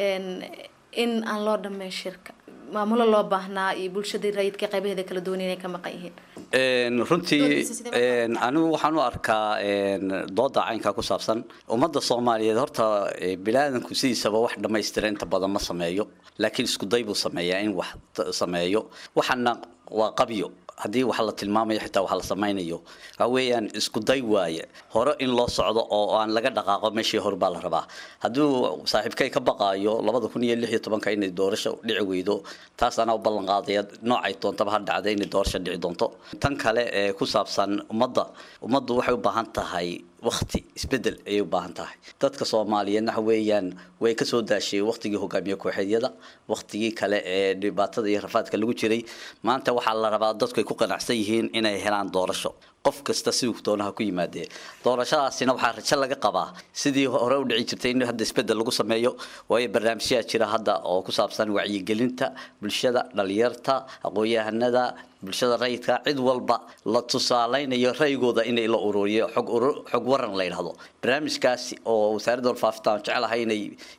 in aan loo dhammayn shirka maamulo loo baahnaa iyo bulshadii rayidka qaybaheeda kala duwan inay ka maqan yihiin runtii anigu waxaan u arkaa dooda caynkaa ku saabsan ummadda soomaaliyeed horta bilaadanku sidiisaba wax dhammaystira inta badan ma sameeyo laakiin isku day buu sameeyaa in wax sameeyo waxaana waa qabyo haddii wax la tilmaamayo xitaa wax la samaynayo waxa weeyaan isku day waaye hore in loo socdo oo aan laga dhaqaaqo meeshii hore baa la rabaa hadduu saaxiibkay ka baqaayo labada kun iyo lix iyo tobanka inay doorasho dhici weydo taas anaa u ballan qaadaya noocay doontaba ha dhacda inay doorasho dhici doonto tan kale ee ku saabsan ummadda ummaddu waxay u baahan tahay wakti isbedel ayay u baahan tahay dadka soomaaliyeedna waxa weeyaan way kasoo daashay waktigii hogaamiye kooxeedyada waktigii kale ee dhibaatada iyo rafaadka lagu jiray maanta waxaa la rabaa dadku ay ku qanacsan yihiin inay helaan doorasho qof kasta siduu doonaha ku yimaadee doorashadaasina waxaa rajo laga qabaa sidii hore u dhici jirtay in hadda isbedel lagu sameeyo waayo barnaamijyaa jira hadda oo ku saabsan wacyigelinta bulshada dhalinyarta aqoon-yahanada bulshada rayidka cid walba la tusaaleynayo ra'yigooda inay la ururiyo xog xog waran la yidhahdo barnaamijkaasi oo wasaaradda warfaafinta jecelahay inay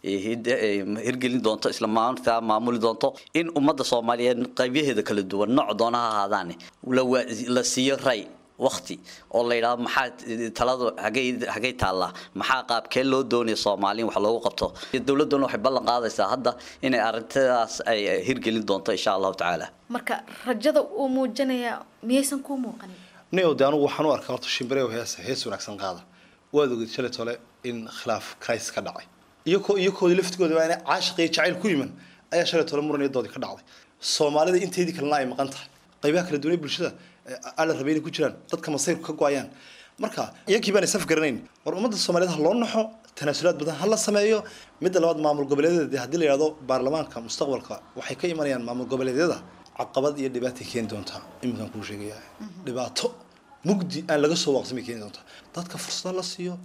hirgelin doonto isla maanta maamuli doonto in ummadda soomaaliyeed qaybaheeda kala duwan nooc doona ha ahaadaane la siiyo ray wakti oo la yidhahdo maxaa taladu hagay hagay taallaa maxaa qaabkee loo doonaya soomaaliin wax loogu qabto dowladduna waxay ballan qaadaysaa hadda inay arrintadas ay hirgelin doonto insha allahu tacaala marka rajada uu muujinaya miyaysan kuu muuqanin nio de anugu waxaan u arkaa horta shimbirew hees hees wanaagsan qaada waad ogid shalay tole in khilaaf christ ka dhacay iyakoo iyakoodii laftigooda waa inay caashiq iyo jacayl ku yiman ayaa shalay tole muran iyo doodii ka dhacday soomaalida inteedii kalena ay maqan tahay qaybaha kala duwanay bulshada ala rabay inay ku jiraan dadka masayrku ka go-ayaan marka iyakii baan isaf garanayn war ummadda soomaaliyeed ha loo naxo tanaasulaad badan ha la sameeyo midda labaad maamul goboleedyada dee haddii la yidhahdo baarlamaanka mustaqbalka waxay ka imanayaan maamul goboleedyada caqabad iyo dhibaatay keeni doontaa iminkaan kuu sheegaya dhibaato mugdi aan laga soo waaqsamay keeni doontaa dadka fursada la siiyo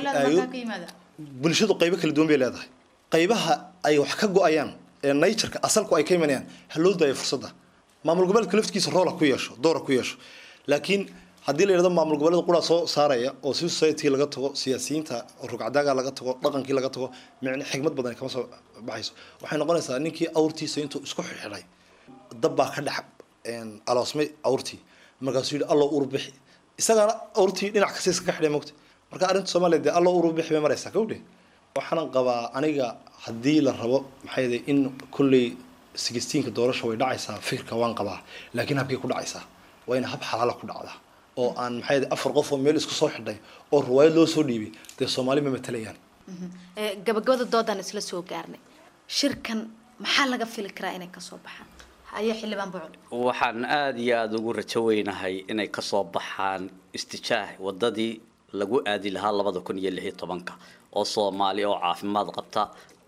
bulshadu qaybo kala duwan bay leedahay qaybaha ay wax ka go-ayaan ee natureka asalku ay ka imanayaan ha loo daayo fursadda maamul goboleedka laftigiisa roola ku yeesho doora ku yeesho laakiin haddii la yidhahdo maamul goboleed quraa soo saaraya oo civil society laga tago siyaasiyiinta rugcadaaga laga tago dhaqankii laga tago micne xigmad badan kama soo baxayso waxay noqonaysaa ninkii awrtiisa intuu isku xidhay dab baa ka dhex aloosmay awrtii markaasuu yidhi allo uru bixi isagaana awrtii dhinac kasta iskaga xidhay mogta marka arrinta soomaaliya dee allo uru bixi bay maraysaa kawdhe waxaanan qabaa aniga haddii la rabo maxay yahay in kulley sigistiinka doorasha way dhacaysaa fikirka waan qabaa laakiin habkay ku dhacaysaa waa in hab xalaala ku dhacdaa oo aan maxay yahay afar qof oo meel isku soo xidhay oo riwaayad loo soo dhiibay dee soomaali ma matalayaan gabagabada doodaan isla soo gaarnay shirkan maxaa laga fili karaa inay kasoo baxaan haye xildhibaan bucul waxaan aada iyo aada ugu rajo weynahay inay kasoo baxaan istijaah wadadii lagu aadi lahaa labada kun iyo lix iyo tobanka oo soomaali oo caafimaad qabta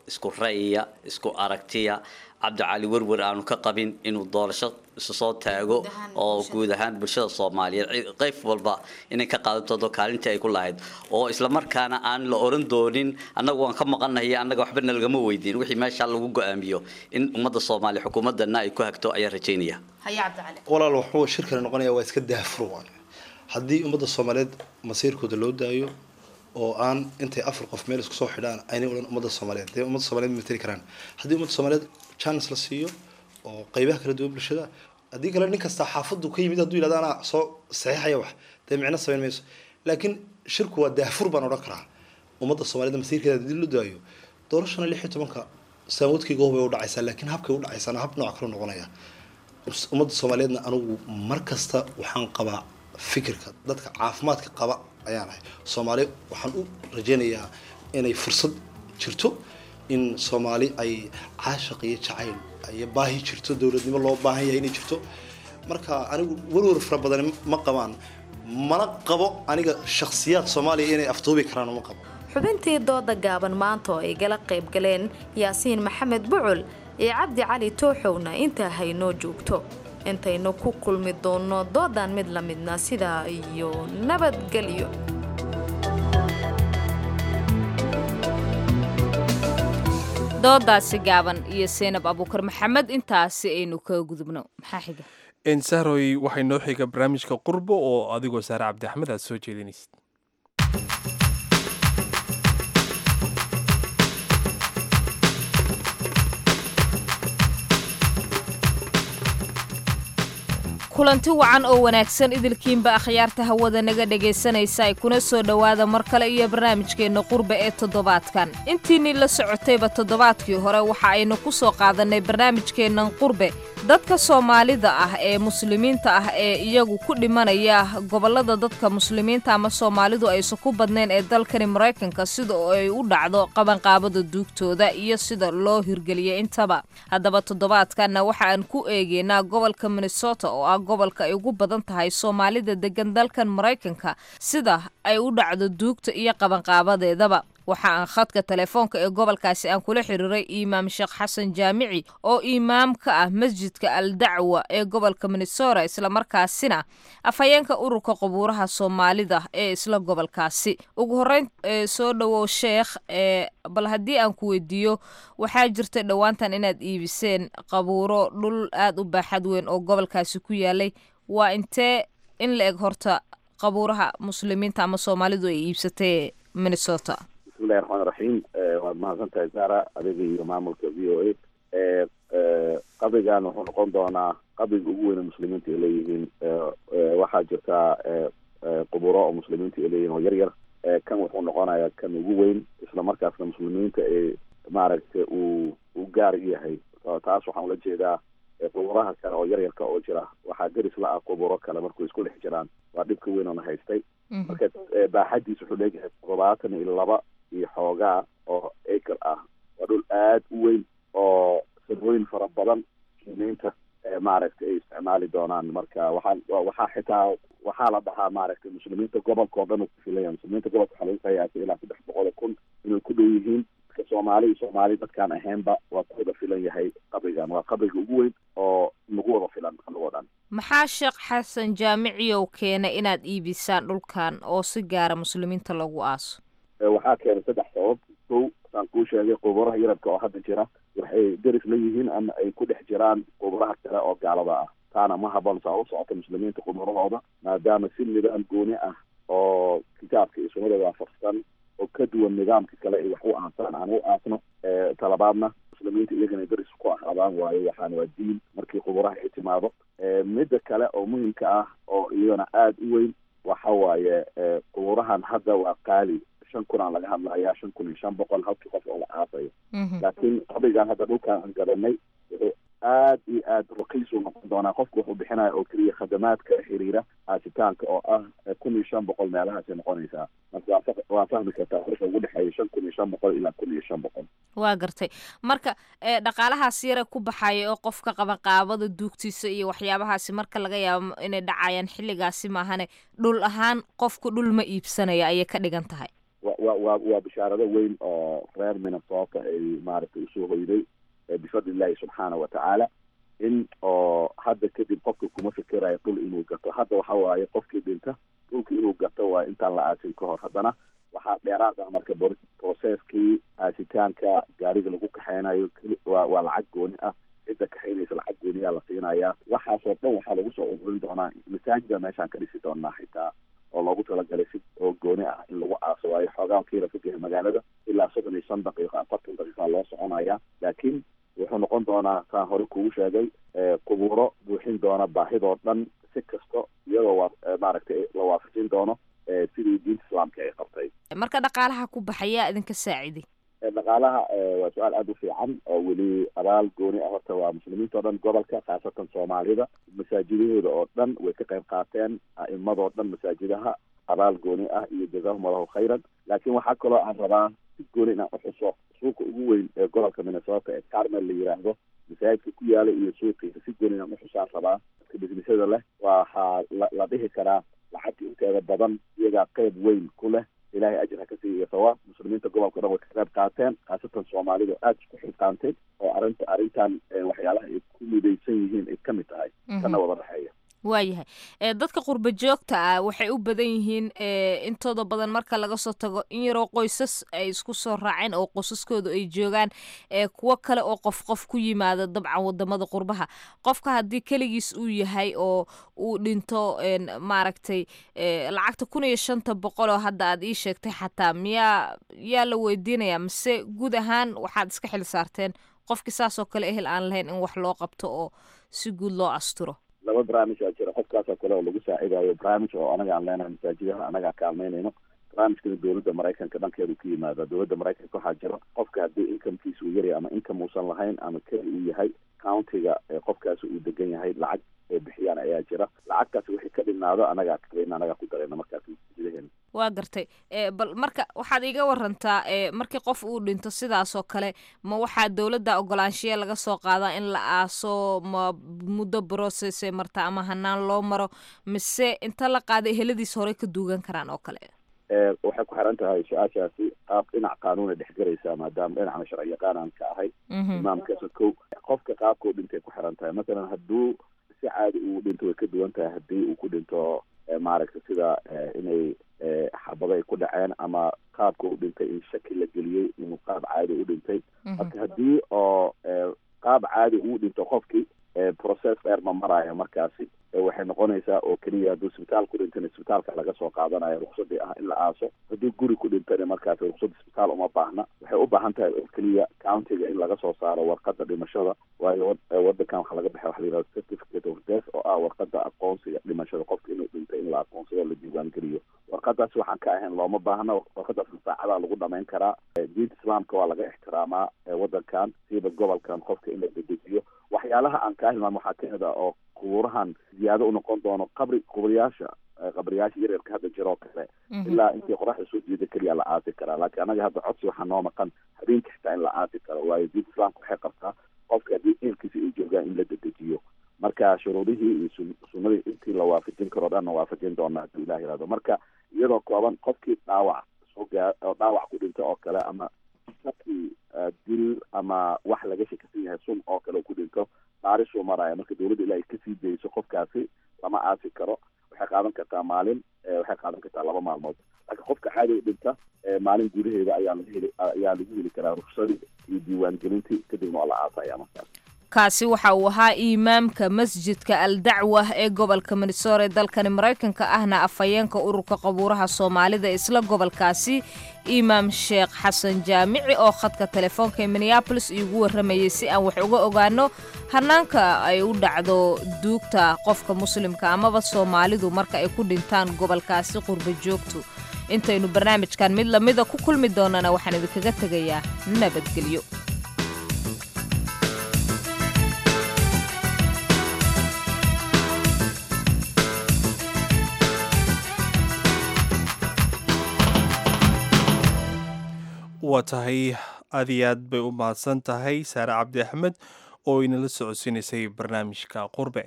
isku ra'yiya isku aragtiya cabdicali werwer aanu ka qabin inuu doorasho isu soo taago oo guud ahaan bulshada soomaaliyeed qayb walba inay ka qaadato kaalintii ay ku lahayd oo islamarkaana aan la oran doonin annagu waan ka maqanahay annaga waxba nalagama weydiin wixii meesha lagu go-aamiyo in ummadda soomaaliya xukuumadana ay ku hagto ayaan rajaynaya walaal wuxuu shirkani noqonaya waa iska daafur waay haddii ummadda soomaaliyeed masiirkooda loo daayo oo aan intay afar qof meel isku soo xidhaan aynay odhan ummadda soomaaliyeed dee ummadda soomaaliyeed ma matali karaan haddii ummadda soomaaliyeed chance la siiyo oo qaybaha kala duwan bulshada haddii kale nin kasta xaafadu ka yimid hadduu yidhahdo anaa soo saxiixaya wax dee micno samayn mayso laakiin shirku waa daafur baan odhan karaa ummadda soomaaliyeed masiirkeeda haddii loo daayo doorashana lix iyo tobanka saamoodkayga hobay u dhacaysaa laakiin habkay u dhacaysaana hab nooc kale noqonaya ummadda soomaaliyeedna anigu mar kasta waxaan qabaa fikirka dadka caafimaadka qaba ayaan ahay soomaali waxaan u rajaynayaa inay fursad jirto in soomaali ay caashaq iyo jacayl iyo baahi jirto dowladnimo loo baahan yahay inay jirto marka anigu werwer fara badan ma qabaan mana qabo aniga shakhsiyaad soomaaliya inay afduubi karaan ma qabo xubintii dooda gaaban maanta oo ay gala qayb galeen yaasiin maxamed bucul iyo cabdi cali tooxowna intaa haynoo joogto intaynu ku kulmi doonno doodan mid la midna sidaa iyo nabadgelyo doodaasi gaaban iyo seenab abuukar maxamed intaasi aynu kaga gudubno maxaa xiga sahroy waxay noo xiga barnaamijka qurbo oo adigoo saare cabdi axmed aad soo jeedinaysid kulanti wacan oo wanaagsan idilkiinba akhyaarta hawada naga dhegaysanaysa ay kuna soo dhowaada mar kale iyo barnaamijkeenna qurba ee toddobaadkan intiinii la socotayba toddobaadkii hore waxa aynu ku soo qaadannay barnaamijkeennan qurbe dadka soomaalida ah ee muslimiinta ah ee iyagu ku dhimanaya gobollada dadka muslimiinta ama soomaalidu aysan ku badnayn ee dalkani maraykanka sida ay u dhacdo qabanqaabada duugtooda iyo sida loo hirgeliyay intaba haddaba toddobaadkanna waxa aan ku eegeynaa gobolka minnesota oo ah gobolka ay ugu badan tahay soomaalida degan dalkan maraykanka sida ay u dhacdo duugta iyo qabanqaabadeedaba waxa aan khadka telefoonka ee gobolkaasi aan kula xiriiray imaam sheekh xasan jaamici oo imaam ka ah masjidka al dacwa ee gobolka minnesota islamarkaasina afhayeenka ururka qabuuraha soomaalida ee isla gobolkaasi ugu horeyn soo dhowow sheekh bal haddii aan ku weydiiyo waxaa jirta dhowaantan inaad iibiseen qabuuro dhul aad u baaxad weyn oo gobolkaasi ku yaalay waa intee in la eg horta qabuuraha muslimiinta ama soomaalidu ay iibsatay minnesota bismillahi raxmaan raxiim waad mahadsan tahay saara adiga iyo maamulka v o a qabrigan wuxuu noqon doonaa qabriga ugu weyne muslimiinta ay leeyihiin waxaa jirtaa quburo oo muslimiinta ay leeyihin oo yar yar kan wuxuu noqonayaa kan ugu weyn isla markaasna muslimiinta ee maaragtay uu u gaar yahay taas waxaan ula jeedaa quburaha kale oo yar yarka oo jira waxaa deris la ah quburo kale markuu isku dhex jiraan waa dhibka weyn oona haystay marka baaxadiis wuxuu leeyahay todobaatan iyo laba iyo xoogaa oo acre ah waa dhul aad u weyn oo sabooyin fara badan muslimiinta maaragtay ay isticmaali doonaan marka waxaan waxaa xitaa waxaa la dhahaa maaragtay muslimiinta gobolka oo dhan uu ku filaya muslimiinta gobolka waxaa lagu qiyaasay ilaa saddex boqol kun inay ku dhow yihiin marka soomaali iyo soomaali dadkaan ahaynba waa ku wada filan yahay qabrigan waa qabriga ugu weyn oo nagu wada filan anagoo dhan maxaa sheekh xasan jaamiciyow keenay inaad iibisaan dhulkan oo si gaara muslimiinta lagu aaso waxaa keenay saddex sabab kow saan kuu sheegay quburaha yarabka oo hadda jira waxay deris la yihiin ama ay ku dhex jiraan quburaha kale oo gaalada ah taana ma haboon saa u socota muslimiinta quburahooda maadaama si nidaam gooni ah oo kitaabka iyo sunnada waafaqsan oo ka duwan nidaamka kale ay wax u aasaan aan u aasno talabaadna muslimiinta iyagana deris ku ahaadaan waayo waxaan waa diin markii quburaha ay timaado midda kale oo muhimka ah oo iyadana aada u weyn waxa waaye quburahan hadda waa qaali shan kun aan laga hadlayaa shan kun iyo shan boqol halkii qof oo la aasayo laakiin qabrigan hadda dhulkaan aan gadanay wuxuu aad iyo aad raqiis u noqon doonaa qofku wuxuu bixinaya oo keliya khadamaadka xiriira aasitaanka oo ah kun iyo shan boqol meelahaasay noqonaysaa marka waa fahmi kartaa farka ugu dhexeeya shan kun iyo shan boqol ilaa kun iyo shan boqol waa gartay marka dhaqaalahaas yare ku baxaya oo qofka qabanqaabada duugtiisa iyo waxyaabahaasi marka laga yaabo inay dhacayaan xilligaasi maahane dhul ahaan qofku dhul ma iibsanaya ayay ka dhigan tahay waa waa waa bishaarado weyn oo reer minnesota ay maaragtay usoo hoyday bifadli illahi subxaana wa tacaala in oo hadda kadib qofka kuma fikerayo dhul inuu gato hadda waxa waaye qofkii dhinta dhulka inuu gato waa intaan la aasin ka hor haddana waxaa dheeraad ah marka processkii aasitaanka gaariga lagu kaxeynayo waa waa lacag gooni ah cidda kaxeynaysa lacag gooniyaa la siinayaa waxaasoo dhan waxaa lagu soo ururin doonaa masaajida meeshaan ka dhisi doonaa xitaa oo loogu talagalay si oo gooni ah in lagu aaso waayo xoogaan kiila ka gahay magaalada ilaa soddon iyo shan daqiiqa afartan daqiiqa loo soconaya laakiin wuxuu noqon doonaa saan hore kugu sheegay qubuuro buuxin doona baahidoo dhan si kasta iyadoo waa maaragtay la waafajin doono sidii diinta islaamka ay qabtay marka dhaqaalaha ku baxayaa idinka saaciday dhaqaalaha waa su-aal aada u fiican oo weli abaal gooni ah horta waa muslimiinta o dhan gobolka khaasatan soomaalida masaajidahooda oo dhan way ka qayb qaateen a'imadoo dhan masaajidaha abaal gooni ah iyo jazahum allahu khayran laakiin waxaa kaloo aan rabaa si gooni inaan uxuso suuqa ugu weyn ee gobolka minnesota ee carmel la yiraahdo masaajidka ku yaala iyo suuqiisa si gooni inaan uxusaan rabaa dadka bisnisada leh waxaa la la dhihi karaa lacagta inteeda badan iyagaa qeyb weyn ku leh ilahay ajir ha ka siiyo sawaab muslimiinta gobolka dhan way ka qayb qaateen khaasatan soomaalida aada isku xilqaantay oo arrinta arrintan waxyaalaha ay ku midaysan yihiin ay ka mid tahay kana wada dhexeeya waayahay dadka qurba joogta ah waxay u badan yihiin intooda badan marka laga soo tago in yaroo qoysas ay isku soo raaceen oo qosaskooda ay joogaan kuwo kale oo qof qof ku yimaada dabcan wadamada qurbaha qofka haddii keligiis uu yahay oo uu dhinto maaragtay lacagta kun iyo shanta boqol oo hadda aad ii sheegtay xataa miyaa yaa la weydiinaya mise guud ahaan waxaad iska xil saarteen qofkii saasoo kale ehel aan lahayn in wax loo qabto oo si guud loo asturo laba barnaamij aa jira qofkaasoo kale oo lagu saacidayo barnaamij oo anaga aan leenahay masaajidaha anaga kaalmeynayno barnaamijkana dowladda maraykanka dhankeedu ka yimaada dowladda maraykanka waxaa jira qofka haddii incomekiisa uu yaryahay ama income uusan lahayn ama keli uu yahay countiga qofkaasi uu degan yahay lacag ay bixiyaan ayaa jira lacagtaasi wixii ka dhinaado anagaa kabayna anagaa ku darayna markaas masaajidaheena waa gartay bal marka waxaad iga warantaa markii qof uu dhinto sidaasoo kale ma waxaa dowladda ogolaanshiya laga soo qaadaa in la aaso ma muddo processay marta ama hanaan loo maro mise inta la qaaday heladiis horey ka duugan karaan oo kale waxay ku xiran tahay su-aashaasi qaab dhinac qaanuuna dhexgelaysaa maadaama dhinacna sharci yaqaan aan ka ahay imaamkaasa kow qofka qaabkau dhintay ku xiran tahay masalan hadduu si caadi uu dhinto way ka duwan tahay haddii uu ku dhinto maaragta sida inay xabado ay ku dhaceen ama qaabka u dhintay in shaki la geliyey inuu qaab caadi u dhintay marka haddii oo qaab caadi uu dhinto qofkii process dheer ma maraayo markaasi waxay noqonaysaa oo keliya hadduu isbitaal ku dhintana isbitaalka laga soo qaadanayo ruksadii ah in la aaso haddii guri ku dhintana markaasi ruksad isbitaal uma baahna waxay u baahan tahay oo keliya countiga in laga soo saaro warqada dhimashada waayo wadankan waxaa laga baxay waxa la yihahda certificate of death oo ah warqada aqoonsiga dhimashada qofka inuu dhintay in la aqoonsado la diiwaangeliyo warqadaas waxaan ka ahayn looma baahna warqadaas saacadaa lagu dhamayn karaa diinta islaamka waa laga ixtiraamaa wadankan siiba gobolkan qofka in la dedejiyo waxyaalaha aan kaa hilmaam waxaa kamid ah oo qubuurahan ziyaado u noqon doono qabri qubriyaasha qabriyaasha yaryarka hadda jiroo kale ilaa intii qoraxda soo jeeda keliya la aasi karaa laakiin anaga hadda codsi waxaa noo maqan habeenka xitaa in la aasi karo waayo diinta islaamka waxay qabtaa qofka haddii eelkiisa ay joogaan in la dedejiyo marka shuruudihii iyo sunnadii intii la waafajin karo dhanna waafajin doona hadduu ilah yihahdo marka iyadoo kooban qofkii dhaawac soo gaa oo dhaawac ku dhinta oo kale ama shaki dil ama wax laga shakisan yahay sun oo kale ku dhinto baarishuu maraya marka dowladda ilaa ay kasii dayso qofkaasi lama aasi karo waxay qaadan kartaa maalin waxay qaadan kartaa laba maalmood laakiin qofka caadiga dhinta maalin gudaheeda ayaa laga heli ayaa lagu heli karaa ruksadii iyo diiwaangelintii kadibna waa la aasaya markaas kaasi waxa uu ahaa imaamka masjidka al dacwa ee gobolka minnesota ee dalkani maraykanka ahna afhayeenka ururka qabuuraha soomaalida isla gobolkaasi imaam sheekh xasan jaamici oo khadka telefoonka ee minneabolis iigu warramayay si aan wax uga ogaano hanaanka ay u dhacdo duugta qofka muslimka amaba soomaalidu marka ay ku dhintaan gobolkaasi qurba joogtu intaynu barnaamijkan mid lamida ku kulmi doonana waxaan idinkaga tegayaa nabadgelyo waa tahay aad iyo aad bay u mahadsan tahay saare cabdi axmed oo inala socodsiinaysay barnaamijka qurbe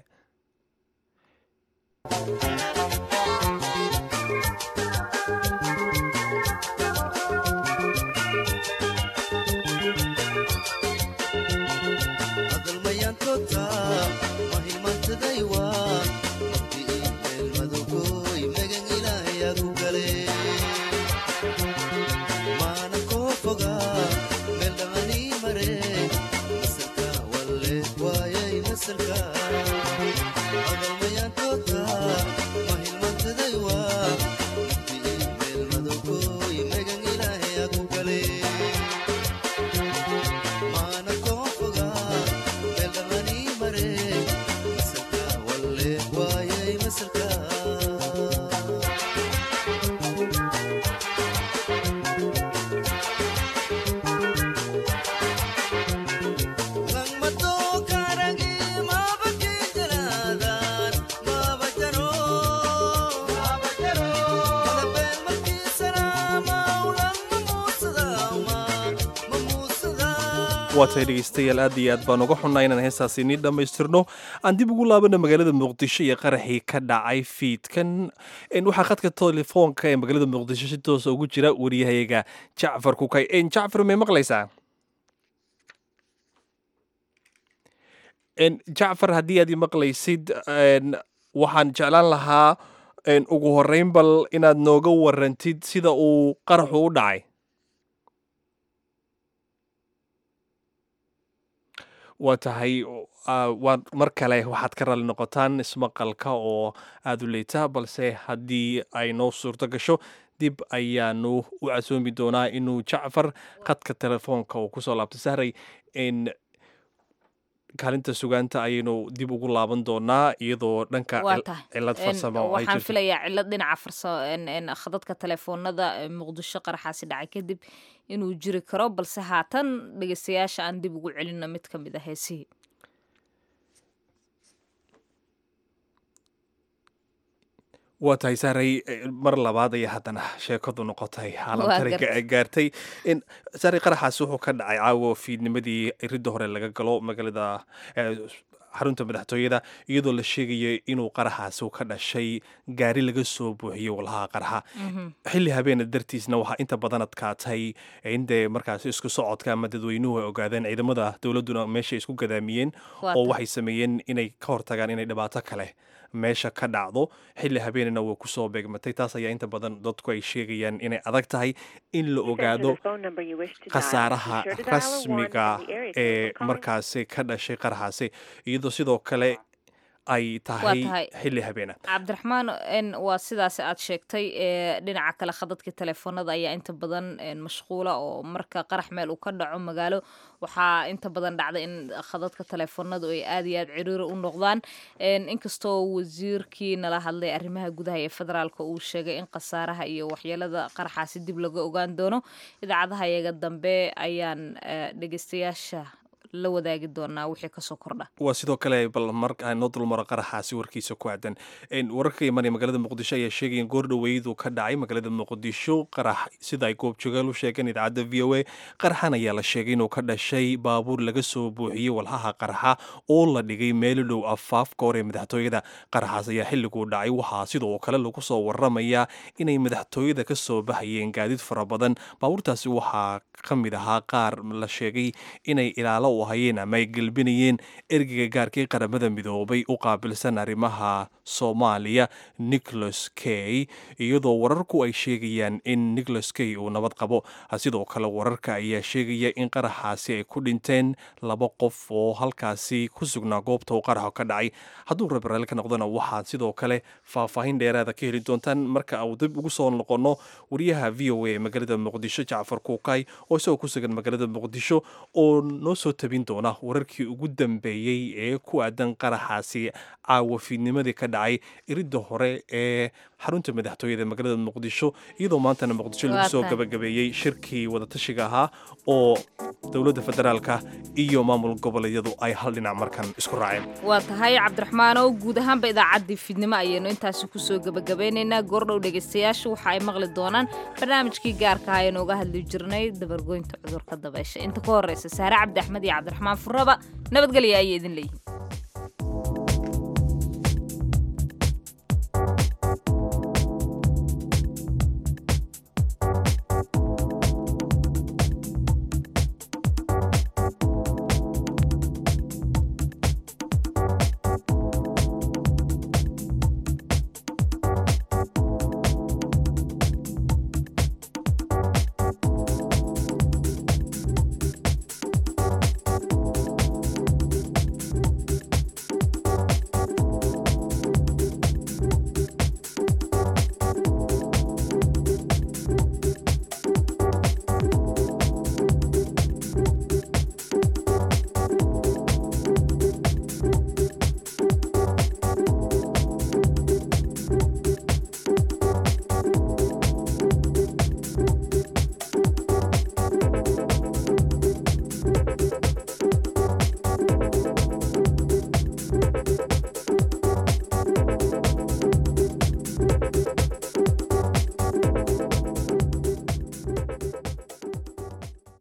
waa tahay dhegaystayaal aad iyo aad baan uga xunnaa inaan heestaasi nii dhammaystirno aan dib ugu laabana magaalada muqdisho iyo qaraxii ka dhacay fiidkan waxaa khadka telefoonka ee magaalada muqdisho si toosa ugu jira wariyahayaga jacfar kukay jacfar may maqlaysaa jacfar haddii aad i maqlaysid waxaan jeclaan lahaa ugu horreyn bal inaad nooga warantid sida uu qaraxu u dhacay waa tahay waa mar kale waxaad ka raalli noqotaan ismaqalka oo aada u leeta balse haddii ay noo suurto gasho dib ayaanu u casoomi doonaa inuu jacfar khadka telefoonka uu kusoo laabto sahray kaalinta sugaanta ayaynu dib ugu laaban doonaa iyadoo dhanka cilad farsamo waxaan filayaa cilad dhinaca farsamo khadadka telefoonada muqdisho qaraxaasi dhacay kadib inuu jiri karo balse haatan dhegeystayaasha aan dib ugu celino mid ka mid a heesihii waa tahay saaray mar labaad ayaa haddana sheekadu noqotay haalamtariga gaartay saaray qaraxaasi wuxuu ka dhacay caawo fiidnimadii ridda hore laga galo magaalada xarunta madaxtooyada iyadoo la sheegaya inuu qaraxaasi ka dhashay gaari laga soo buuxiyey walhaha qaraxa xilli habeena dartiisna waxaa inta badan adkaatay in dee markaasi isku socodka ama dadweynuhu ay ogaadeen ciidamada dowladduna meeshay isku gadaamiyeen oo waxay sameeyeen inay ka hortagaan inay dhibaato kale meesha ka dhacdo xilli habeenina way kusoo beegmatay taas ayaa inta badan dadku ay sheegayaan inay adag tahay in la ogaado khasaaraha rasmiga ee markaasi ka dhashay qaraxaasi iyadoo sidoo kale ay tahay xilli habeena cabdiraxmaan waa sidaas aad sheegtay dhinaca kale khadadka telefoonada ayaa inta badan mashquula oo marka qarax meel uu ka dhaco magaalo waxaa inta badan dhacda in khadadka telefoonadu ay aad iyo aad ciriiri u noqdaan inkastoo wasiirkii nala hadlay arrimaha gudaha ee federaalka uu sheegay in khasaaraha iyo waxyeelada qaraxaasi dib laga ogaan doono idaacadaha iyaga dambe ayaan dhegeystayaasha la wadaagi doonaa wixii kasoo kordha waa sidoo kale bal mar noo dulmaro qaraxaasi warkiisa ku aadan wararka imanaya magaalada muqdisho ayaa sheegaya goor dhoweydu ka dhacay magaalada muqdisho qarax sida ay goobjoogaal u sheegeen idaacadda v o a qaraxan ayaa la sheegay inuu ka dhashay baabuur laga soo buuxiyey walhaha qaraxa oo la dhigay meelo dhow afaafka hore ee madaxtooyada qaraxaas ayaa xilliguu dhacay waxaa sidoo kale lagu soo waramayaa inay madaxtooyada ka soo baxayeen gaadiid fara badan baabuurtaasi waxaa ka mid ahaa qaar la sheegay inay ilaalo hayeen ama ay gelbinayeen ergeyga gaarkii qaramada midoobay u qaabilsan arrimaha soomaaliya nicholas kay iyadoo wararku ay sheegayaan in nicholas kay uu nabad qabo sidoo kale wararka ayaa sheegaya in qaraxaasi ay ku dhinteen laba qof oo halkaasi ku sugnaa goobta uu qaraxo ka dhacay hadduu rabrael ka noqdona waxaad sidoo kale faahfaahin dheeraada ka heli doontaan marka uu dib ugu soo noqono wariyaha v o a magaalada muqdisho jacfar kuukay oo isagoo ku sugan magaalada muqdisho oo noo soo tabin doona wararkii ugu dambeeyey ee ku aadan qaraxaasi caawa fiidnimadii ka dhacay iridda hore ee xarunta madaxtooyada magaalada muqdisho iyadoo maantana muqdisho lagu soo gabagabeeyey shirkii wadatashiga ahaa oo dowladda federaalka iyo maamul goboleedyadu ay hal dhinac markan isku raaceen waa tahay cabdiraxmaanow guud ahaanba idaacaddii fiidnimo ayaynu intaasi kusoo gebagabeynaynaa goordhow dhegaystayaashu waxa ay maqli doonaan barnaamijkii gaarka ah aynu uga hadli jirnay dabargoynta cudurka dabeysha inta ka horreysa saare cabdi axmed iyo cabdiraxmaan furaba nabadgelya ayay idin leeyihin